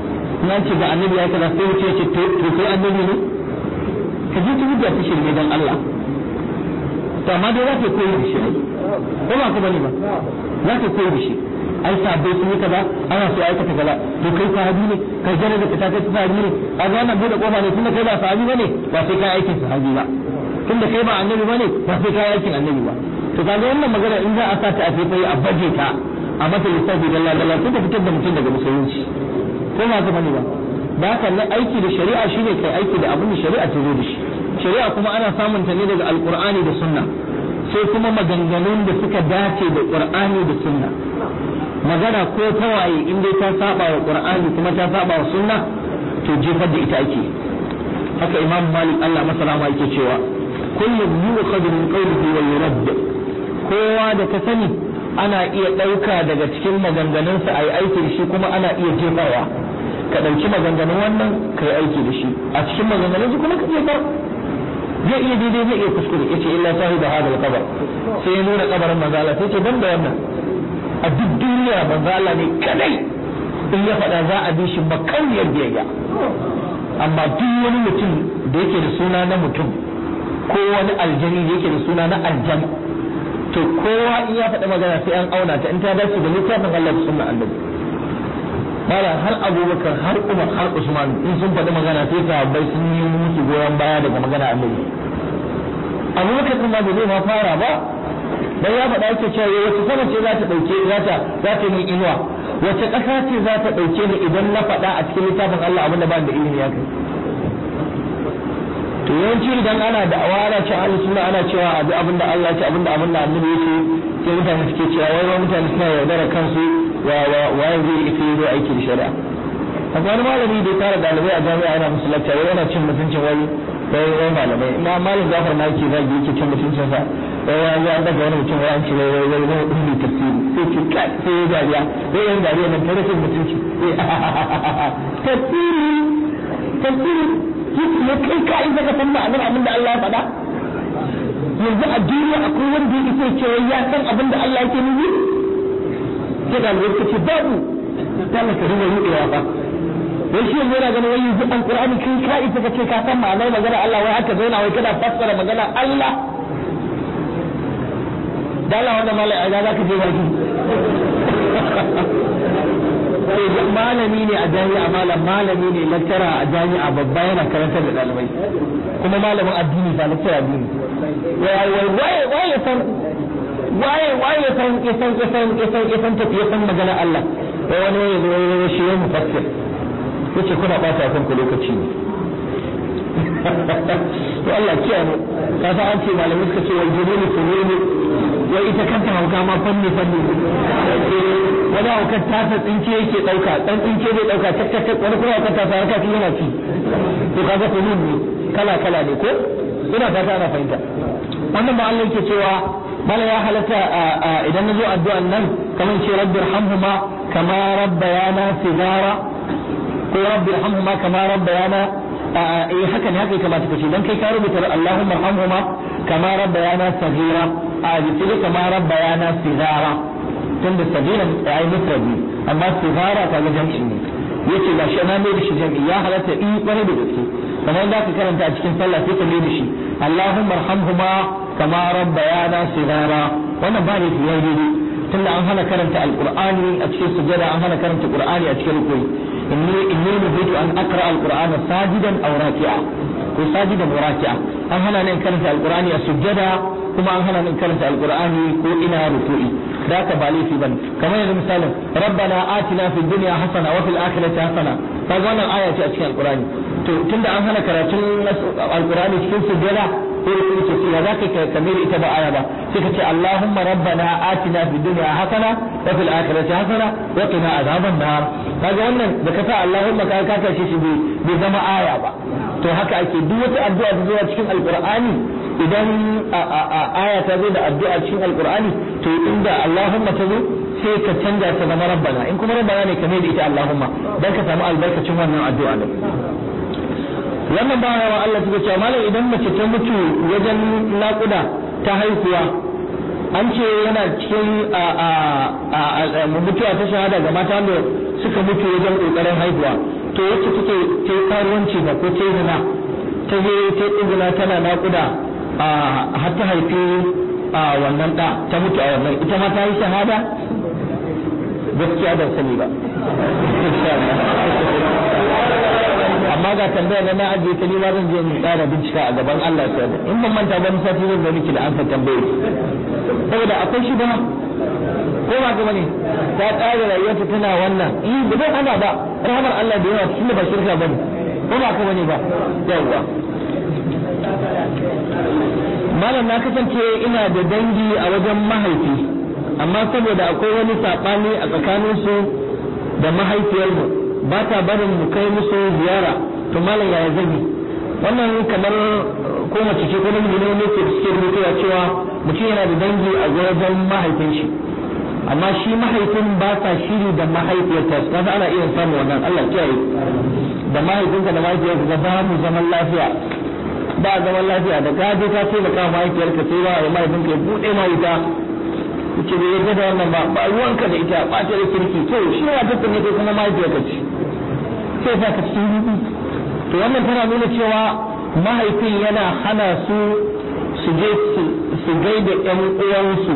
na ce ga annabi ya kaza sai wuce ce to to sai annabi ne ka ji ta hujja ta shirme dan Allah to amma dai za ka koyi da shi ko ba ka bane ba za ka koyi da shi ai sabbai sun yi kaza ana so aikata kaza to kai sahabi ne kai jana da ka kai sahabi ne a ga wannan bude kofa ne tunda kai ba sahabi bane ba sai kai aikin sahabi ba tunda kai ba annabi bane ba sai kai aikin annabi ba to kaga wannan magana in za a sa ta a faifai a baje ta a mata lissafi da lalala sai ta fitar da mutum daga musulunci ko ba ka bane ba da haka nan aiki da shari'a shine kai aiki da abin da shari'a ta zo da shi shari'a kuma ana samun ta ne daga alqur'ani da sunna sai kuma maganganun da suka dace da qur'ani da sunna magana ko ta waye in dai ta saba wa qur'ani kuma ta saba wa sunna to jefar da ita ake haka imam malik Allah masallama yake cewa kullum yu'khadhu min qawlihi wa yurad kowa da ka sani ana iya ɗauka daga cikin maganganunsa a yi aiki da shi kuma ana iya jefarwa ka ɗauki maganganun wannan ka yi aiki da shi a cikin maganganun su kuma ka jefar zai iya daidai zai iya kuskure yace illa sahiba hada al-qabr sai ya nuna kabarin manzo Allah sai ce ban da wannan a duk duniya manzo Allah ne kadai in ya faɗa za a bi shi makauniyar biyayya amma duk wani mutum da yake da suna na mutum ko wani aljani da yake da suna na aljan to kowa in ya faɗi magana sai an auna ta in ta dace da littafin Allah da sunna annabi mala har abubakar har umar har usman in sun faɗi magana sai sahabbai sun yi musu goyon baya daga magana annabi abubakar din ma bai zai ma fara ba dan ya faɗa yake cewa wace sama ce za ta ɗauke za ta za ta yi inuwa wace ƙasa ce za ta ɗauke ni idan na faɗa a cikin littafin Allah abinda ba da ilimi ya kai to yawanci idan ana da awara ce ahli sunna ana cewa abu abinda Allah ya ce abinda abinda annabi ya ce sai mutane suke cewa wai wai mutane suna yaudara kansu wa wa waye zai ita yi aiki da shari'a akwai wani malami da ya tara dalibai a jami'a yana musu lacca wai yana cin mutuncin wai wai wai malamai ina malam Jafar na yake zagi yake cin mutuncin sa wai ya ya daga wani mutum wai an ce wai wai wai wai ummi tafsiri sai ce kai sai ya dariya wai yan dariya nan tare da mutunci tafsiri tafsiri yake ne kai ka isa ka san ma'anar abin da Allah ya faɗa yanzu a duniya akwai wanda ya isa cewa ya san abin da Allah yake nufi sai da alwai suka ce babu dole ka dinga rudewa fa wai shi yanzu yana ganin wai yanzu alqur'ani kai ka isa ka ce ka san ma'anar magana Allah wai haka zauna wai kana fassara magana Allah da Allah wannan malai a za ka je baki malami ne a jami'a malam malami ne lattara a jami'a babba yana karantar da ɗalibai kuma malamin addini ba lattara addini waye waye ya san waye waye ya san ya san ya san ya san ya san tafi ya san magana Allah wai wani ya zo ya shi ya mufassir yace kuna bata kan ku lokaci ne to Allah kiyaye mu ka san an ce malamai suka ce wal jununu sununu wai ita kanta hauka ma fanni fanni wani haukar tasa tsinke yake dauka dan tsinke zai dauka tak tak tak wani kuma haukar tasa harka yana ci to kaga sunun ne kala kala ne ko ina fata ana fahimta wannan ba Allah yake cewa bala ya halatta idan na zo addu'an nan kamar ce rabbi irhamhuma kama rabbayana sigara ko rabbi irhamhuma kama rabbayana eh haka ne haka ya kamata ka ce dan kai ka rubuta Allahumma irhamhuma kama rabbayana sagira a jikin kama rabbayana sigara tunda sagira ai mufradi amma sigara kaga jam'i ne yace ga shi na mai da shi jam'i ya halatta in kwarai da gaske kamar da ka karanta a cikin sallah sai ka mai da shi Allahumma arhamhuma kama rabbayana sigara wannan ba ne fi yayi daidai tunda an hana karanta alqur'ani a cikin sujada an hana karanta qur'ani a cikin rukui inni inni nuhitu an aqra alqur'ana sajidan aw raki'a ko sajidan wa raki'a an hana ni karanta alqur'ani a sujada kuma an hana ni karanta alqur'ani ko ina ruku'i da ka ba laifi bane kamar yanzu misalin rabbana atina fid dunya hasana wa fil akhirati hasana kaga wannan aya ce a cikin alqur'ani to tunda an hana karatun alqur'ani cikin sujada ko ruku'i ce ya zaka ka kamar ita ba aya ba sai ka ce allahumma rabbana atina fid dunya hasana wa fil akhirati hasana wa qina azaban nar kaga wannan da ka sa allahumma ka ka tashi shi bai zama aya ba to haka ake duk wata addu'a da zuwa cikin alqur'ani idan aya ta zo da addu'a cikin alqur'ani to inda allahumma ta zo sai ka canza ta zama rabbana in kuma rabbana ne ka mai da ita allahumma dan ka samu albarkacin wannan addu'a din wannan ba wa Allah suka cewa malam idan mace ta mutu wajen naƙuda ta haihuwa an ce yana cikin mutuwa ta shahada ga mata da suka mutu wajen ƙoƙarin haihuwa to wacce take ta yi karuwanci ba ko ta yi zina ta je ta yi zina tana naƙuda a har ta haifi a wannan ɗa ta mutu a wannan ita ma ta yi shahada gaskiya ban sani ba amma ga tambaya na na ajiye ta nima zan je mu tsara bincika a gaban Allah ta in ban manta ba sati zan zo miki da an ka tambaye saboda akwai shi ba ko ba ga bane ta tsara rayuwarta tana wannan eh ba zai hana ba rahmar Allah da yawa tunda ba shirka bane ko ba ka bane ba yawa malam na kasance ina da dangi a wajen mahaifi amma saboda akwai wani saɓani a tsakaninsu da mahaifiyarmu ba ta barin mu kai musu ziyara to malam yaya zan yi wannan kamar ko mace ce ko namiji ne ne ke suke rubutuwa cewa mutum yana da dangi a wajen mahaifin shi amma shi mahaifin ba sa shiri da mahaifiyarta su kasa ana iya samun wannan Allah kiyaye da mahaifinka da mahaifiyarka ga ba mu zaman lafiya ba zaman lafiya da ka je ka taimaka mahaifiyarka sai ba mahaifinka ya bude ma ita ce bai yadda da wannan ba ba ruwanka da ita ba ta da kirki to shi ya ta ne kai kuma mahaifiyarka ce sai sa ka cikin rubi to wannan tana nuna cewa mahaifin yana hana su su je su gaida ƴan uwansu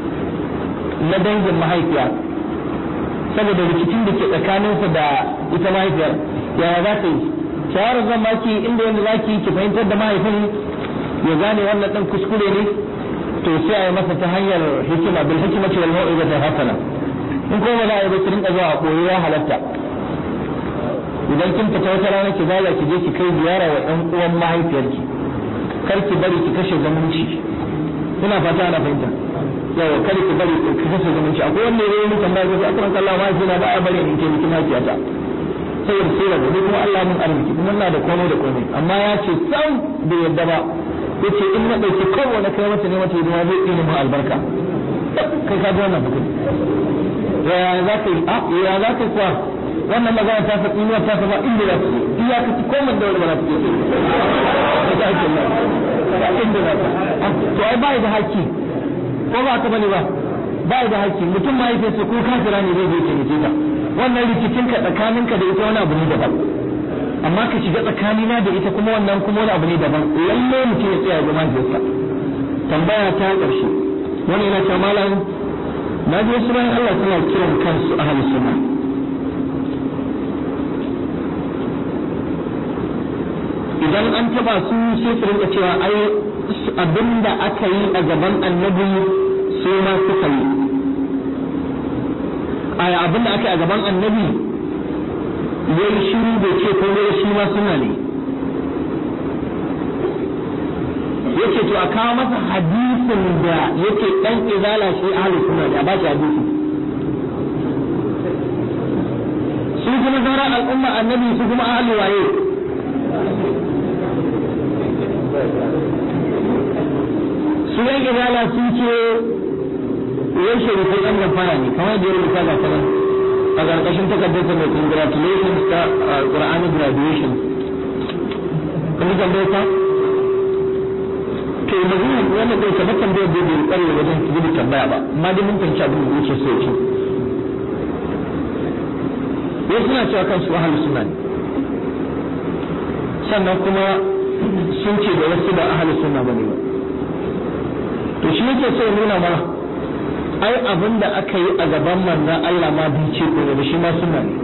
na dangin mahaifiya saboda rikicin da ke tsakaninsa da ita mahaifiyar yaya za ta yi shawarar zan baki inda yadda za ki ki fahimtar da mahaifin ya gane wannan ɗan kuskure ne to sai a yi masa ta hanyar hikima bil hikima ce wal mau'iza hasana in kuma za a yi ba ki rinka zuwa a koyo ya halatta idan kin fita wata rana ki zala ki je ki kai ziyara wa ɗan uwan mahaifiyarki kar ki bari ki kashe zumunci ina fata ana fahimta yawa kar ki bari ki kashe zumunci akwai wanda ya yi mun tambaya ko akran kallah mahaifina ba a bari in ke miki mahaifiyata saboda sai rabu ni kuma Allah mun arziki kuma ina da komai da komai amma ya ce sam bai yadda ba yace in na dauki kowane kai mata ne mata hidima zai tsine mu albarka kai ka ji wannan bukin ya za ka yi a ya za ka kuwa wannan magana ta faɗi ne ta faɗa inda za su iya ka ci komai da wani ba za su yi ta ake nan inda za to ai bai da haƙƙi ko ba ka bane ba bai da haƙƙi mutum ma yake ko kafira ne zai je ke ta wannan rikicinka tsakaninka da ita wani abu ne daban amma ka shiga tsakanina da ita kuma wannan kuma wani abu ne daban lalle mutum ya tsaya ga mahaifiyarsa tambaya ta ƙarshe wani yana cewa malam na ji wasu bayan Allah suna kiran kansu ahlus sunna idan an taba su sai su rinka cewa ai abinda aka yi a gaban annabi su ma suka yi aya abin da aka yi a gaban annabi ya yi shiru da ce ko ya shi ma suna ne yake to a kawo masa hadisin da yake dan izala shi ahlus sunna ne a ba shi hadisi su kuma sauran al'umma annabi su kuma ahli waye su yan izala sun ce yan sharifu ɗan gafara ne kamar da ya rubuta ga sanar a ƙarƙashin takardar mai congratulations ta Qur'ani graduation kun ji tambayar ta to magana wannan bai kamar tambayar da bai ƙware wajen gudu tambaya ba amma dai mun fahimci abin da yake so ce wasu suna cewa kansu ahalu suna ne sannan kuma sun ce da wasu ba ahalu suna ba ne ba to shi yake so ya nuna mana ai abin da aka yi a gaban manzan Allah ma bai ce ko da shi ma suna ne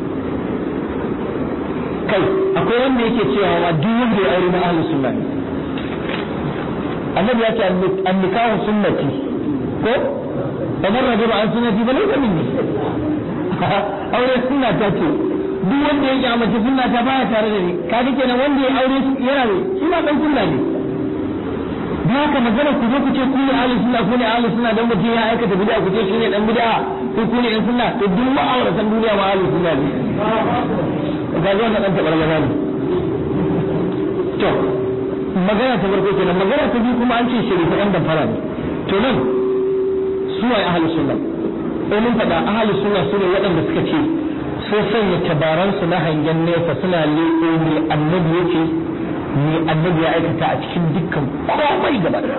kai akwai wanda yake cewa ma duk wanda ya aure na ahlus sunna ne annabi ya ce an nikahu sunnati ko kamar rajul an sunnati ba lai minni aure sunna ta ce duk wanda ya kyamace sunna ta baya tare da ni kaga kenan wanda ya aure yana ne shi ma dan sunna ne da haka magana ku zo ku ce ku ne ahlus sunna ku ne ahlus sunna dan mutum ya aikata bid'a ku ce shi ne dan bid'a ko ku ne yan sunna to duk ma'auratan duniya ma ahlus sunna ne ga zo na dan tabar magana ne to magana ta farko kenan magana ta biyu kuma an ce shari'a ɗan damfara ne to nan su waye ahlus sunna sai mun faɗa ahlus sunna su ne waɗanda suka ce sun sanya tabaransu na hangen nesa suna leƙo ne annabi yake ne annabi ya aikata a cikin dukkan komai gaba da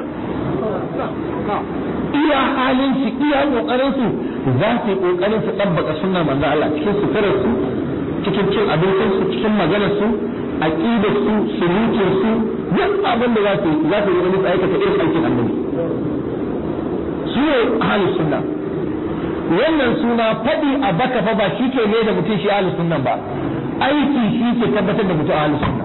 iya halin su iya kokarin su za su yi kokarin su tabbaka sunna manzo Allah cikin suturar su cikin cin abincin su cikin maganar su aqidar su sulukin su duk abin da za su yi za su yi wani aikata irin aikin annabi su ne ahlus sunna wannan suna faɗi a baka fa ba shi ke ne da mutum shi ahlus sunna ba aiki shi ke tabbatar da mutum ahlus sunna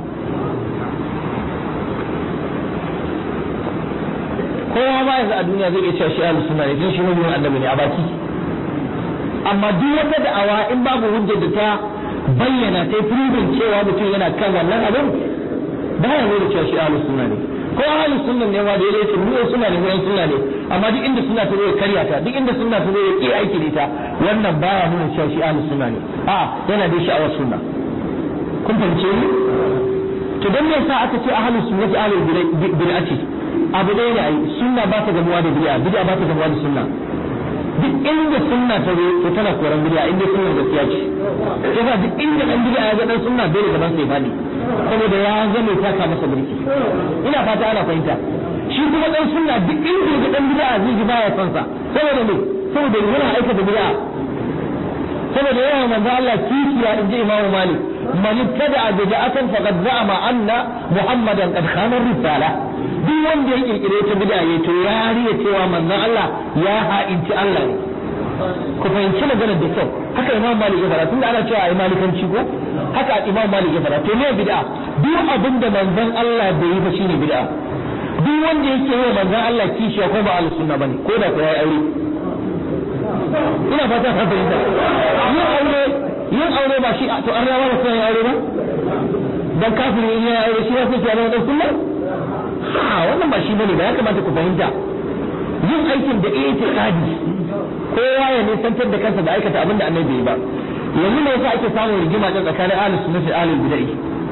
kowa ma yanzu a duniya zai iya cewa shi ahlus sunna ne tun shi mabiyin annabi ne a baki amma duk wata da'awa in babu hujjar da ta bayyana ta yi cewa mutum yana kan wannan abin baya nuna cewa shi ahlus sunna ne ko ahlus sunna ne ma da ya ce mu sunna ne mu sunna ne amma duk inda sunna ta zo ya karya ta duk inda sunna ta zo ya ki aiki da ita wannan baya nuna cewa shi ahlus sunna ne a yana da sha'awar sunna kun fahimce ni to dan me yasa aka ce ahlus sunnati ahlul bid'ati abu ɗaya ne ai sunna ba ta gamuwa da bid'a bid'a ba ta gamuwa da sunna duk inda sunna ta zo to tana koran bid'a inda sunna gaskiya ce yasa duk inda dan bid'a ya ga dan sunna dole gaban sai fadi saboda ya zame taka masa birki ina fata ana fahimta shi kuma dan sunna duk inda ga dan bid'a zai ji baya son sa saboda me saboda yana aikata bid'a saboda yawan manzo Allah kishiya inji Imam Malik man ibtada bid'atan faqad za'ama anna Muhammadan qad khana risala duk wanda ya kirkire ta bid'a ya to ya riya cewa manzon Allah ya ha'inci Allah ne ku fahimci maganar da kyau haka Imam Malik ya fara tunda ana cewa ai malikanci ko haka Imam Malik ya fara to ne bid'a duk abin da manzon Allah bai yi ba shine bid'a duk wanda yake yi manzon Allah kishiya ko ba ahlus sunna bane ko da ko yayi aure ina fata ka fahimta yin aure yin aure ba shi to an rawa da sai aure ba dan kafiri in ya aure shi ya fi ya da sunna a wannan ba shi bane ba ya kamata ku fahimta yin aikin da itiqadi kowa ya nisantar da kansa da aikata abin da annabi bai ba yanzu ne yasa ake samun rigima ta tsakanin ahlus sunna da ahlul bid'ah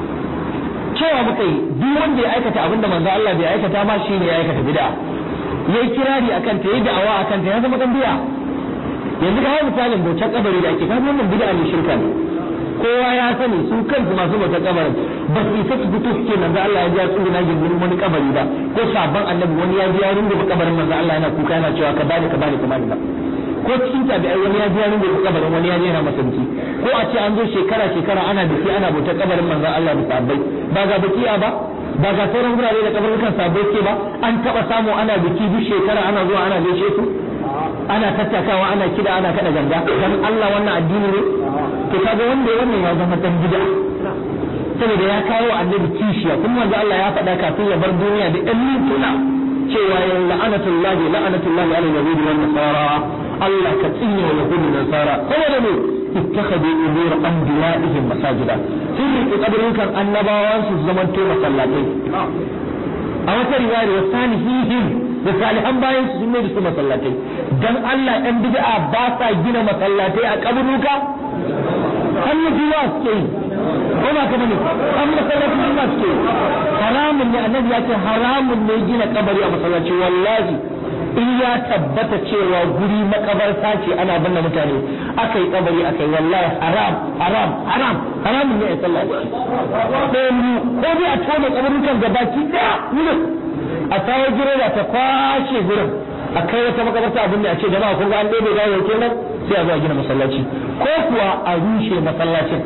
cewa muka yi duk wanda ya aikata abin da manzo Allah bai aikata ba shine ya aikata bid'a yayi kirari akan ta yayi da'awa akan ta ya zama dan bid'a yanzu ga misalin bautar kabari da ake kaga wannan bid'a ne shirka ne kowa ya sani su kansu masu bautar kabarin ba su isa su fito suke manzo Allah ya ji tsuru na gindin wani kabari ba ko sabon annabi wani ya ji ya rungu kabarin manzo Allah yana kuka yana cewa ka bani ka bani ka bani ba ko cikin tabi'ai wani ya ji ya rungu kabarin wani ya ji yana masa biki ko a ce an zo shekara shekara ana biki ana bautar kabarin manzo Allah da sabbai ba ga bikiya ba ba ga sauran gurare da kabarukan sabbai ke ba an taba samu ana biki duk shekara ana zuwa ana gaishe su ana tattakawa ana kida ana kada ganga dan Allah wannan addini ne to kaga wanda wannan ya zama dan bid'a saboda ya kawo annabi kishiya kuma wanda Allah ya faɗa kafin ya bar duniya da ɗan mintuna cewa ya la'anatullahi la'anatullahi ala yahudi wan nasara Allah ka tsine wa yahudi da nasara saboda ne ittakhadu umur anbiya'ihim masajida sun riƙe kabarukan annabawan su zaman to masallatai a wata riwaya wa salihihim da salihan bayan su sun da su masallatai dan Allah ɗan bid'a ba sa gina masallatai a kaburuka hannu juwa suke yi ko ba ka bane an masallaci juwa suke yi haramun ne annabi ya ce haramun ne gina kabari a masallaci wallahi in ya tabbata cewa guri makabarta ce ana binne mutane aka yi kabari aka yi wallahi haram haram haram haramun ne a sallah ɗayan biyu ko dai a tone kabarukan gabaki ɗaya wurin a kawo gireda ta kwashe gurin a kai wata makabarta abin da a ce jama'a kun ga an ɗebe gawo kenan sai a zo a gina masallaci ko kuwa a rushe masallacin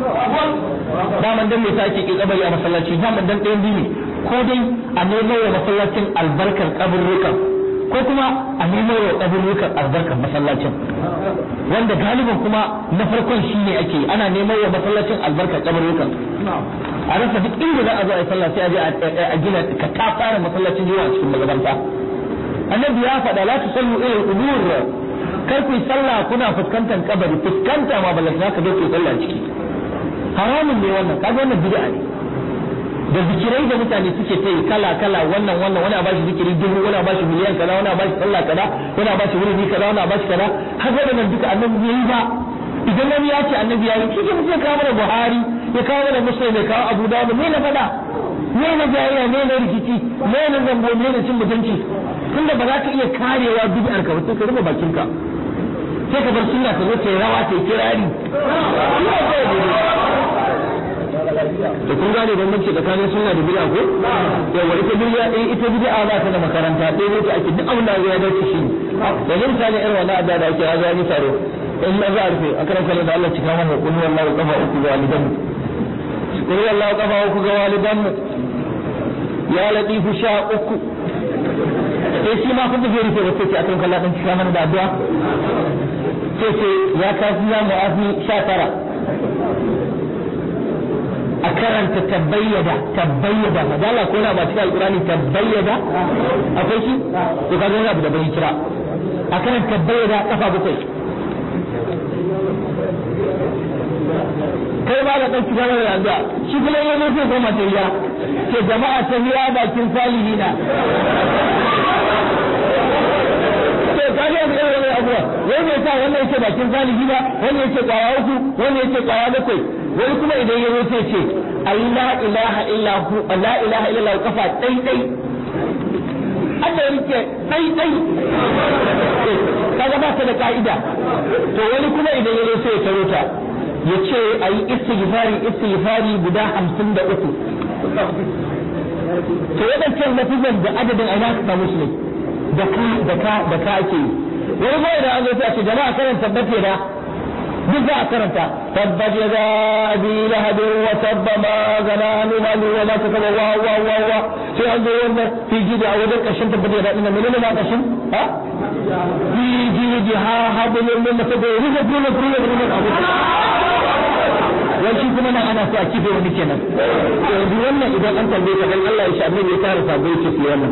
daman dan me yasa ake kin kabari a masallaci daman dan ɗayan biyu ne ko dai a nemo wa masallacin albarkar kaburrukan ko kuma a nemo wa kaburrukan albarkar masallacin wanda galibin kuma na farkon shine ake ana nemo wa masallacin albarkar kaburrukan a rasa duk inda za a zo a yi sallah sai a je a gina ka ta fara masallacin yawa cikin magabanta annabi ya faɗa la tusallu ila al-qubur kar ku yi sallah kuna fuskantar kabari fuskanta ma ballan ka zo ku sallah ciki haramun ne wannan kaga wannan bid'a ne da zikirai da mutane suke ta yi kala kala wannan wannan wani a bashi zikiri dubu wani a bashi miliyan kaza wani a bashi sallah kaza wani a bashi wuri kaza wani a bashi kaza har waɗannan duka annabi bai yi ba idan wani ya ce annabi ya yi kike mutum ya kawo mana buhari ya kawo mana muslim ya kawo abu dawud me na faɗa me na jayayya me na rikici me na zambo me na cin mutunci tunda ba za ka iya karewa bid'ar ka ba sai ka rufe bakin ka sai ka bar sunna ta zo ta rawa ta kirari da kun gane bambanci tsakanin sunna da bid'a ko yawa ita bid'a eh ita bid'a ba ta da makaranta sai dai ake duk abin da ya dace shi da misali irin wannan adda da ake azani taro in za a rufe a karan kallon da Allah cika mana kullu wallahu kafa uku ga walidan kullu wallahu kafa uku ga walidan ya latifu sha uku sai shi ma kuma zai rufe da sai ce a karan kallon dan cika mana da addu'a sai ce ya kafi ya mu'afi sha tara a karanta tabbayyada tabbayyada madala ko na ba cikin alkurani tabbayyada akwai shi to kaga wani abu da bai kira a karanta tabbayyada kafa bakwai kai ba da ɗauki gama da yanzu shi kuma yin zo sai goma ta riya ke jama'a ta riya bakin salihina to kaga yanzu irin wani abuwa wani ya sa wannan yake bakin salihi ba wani yake kwaya uku wani yake kwaya bakwai wani kuma idan ya zo sai ce ayi la ilaha illa hu la ilaha illa hu kafa dai dai Allah yake dai dai kaga ba ta da ka'ida to wani kuma idan ya zo sai ya taro ta ya ce ayi istighfari istighfari guda hamsin da uku to wadancan lafizan da adadin aina ka samu su ne da ka da ka da ka ake yi wani kuma idan an zo sai a ce jama'a karanta tabbace da duk za a karanta tabbat ya za abi lahabin wa tabba ma gana ni ma ni wa ma ta kaba wa wa wa wa sai an zo wannan fi jidi a wajen ƙarshen tabbat ya daɗi na menene ma ƙarshen ha fi jidi ha hablum min masadu ruga ruga ruga ruga abu wani kuma nan ana so a kife wani kenan yanzu wannan idan an tambaye ka dan Allah ya sha annabi ya tara sabo yake su wannan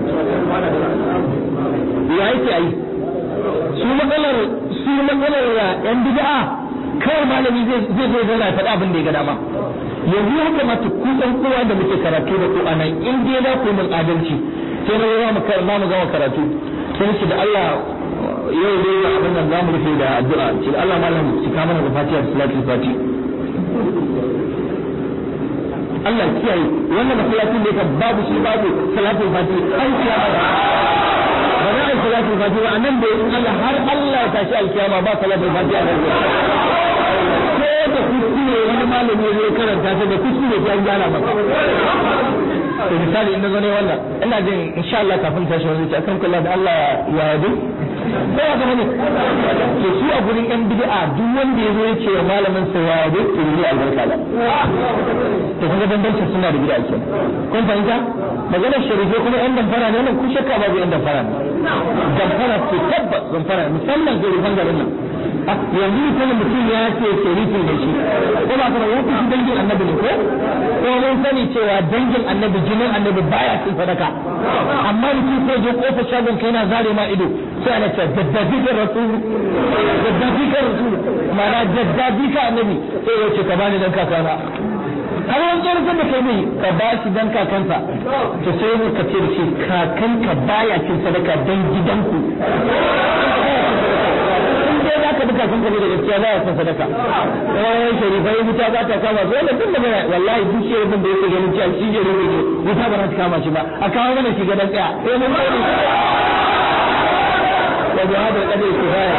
ya yake ayi su matsalar su matsalar yan bid'a kawai malami zai zai zai zana faɗa abin da ya ga dama yanzu ya kamata ku ɗan kowa da muke karatu da ku anan in dai za ku yi min adalci sai na zama mu kar mu gama karatu sai ce da Allah yau dai ga abin nan zamu rufe da addu'a ce da Allah malam ki kama da fatiha da salatul fati Allah kiyaye wannan masallacin da babu shi babu salatul fati an kiyama ba za a yi salatul fati ba nan da in Allah har Allah ya tashi alkiyama ba salatul fati a nan ko da kuskure wani malami ya zo karanta ta da kuskure ta an gyara maka to misali in zo ne wannan ina jin insha Allah kafin tashi wani ce akan kula da Allah ya yadu ko ya zama ne to su a gurin yan bid'a duk wanda ya zo ya ce wa malamin sa ya yadu to ne albarka ba to kuma bambancin suna da bid'a kenan kun fahimta maganar sharife kuma yan damfara ne nan ku shakka babu yan damfara ne damfara ce tabbas damfara musamman garifan garin nan yanzu mutumin mutum ya ce sharifi ne shi ko ba kuma ya fi dangin annabi ne ko ko mun sani cewa dangin annabi jinin annabi baya cin sadaka amma mutum sai je kofar shagon kai na zare ma ido sai ana ce daddabi ka rasul daddabi ka rasul ma'ana daddabi ka annabi sai ya ce ka bani dan kakana har wani tsoron da kai mai ka ba shi dan kakansa to sai mu ka ce da shi kakanka baya cin sadaka dan gidanku za ka duka sun da gaskiya za a san sadaka wani sharifai wuta za ta kama su wanda tun da mana wallahi duk shi da yake ganin cewa shi ke rubuce wuta ba za ta kama shi ba a kawo mana shi gadan tsaya sai mun kai da bi hada kada kifaya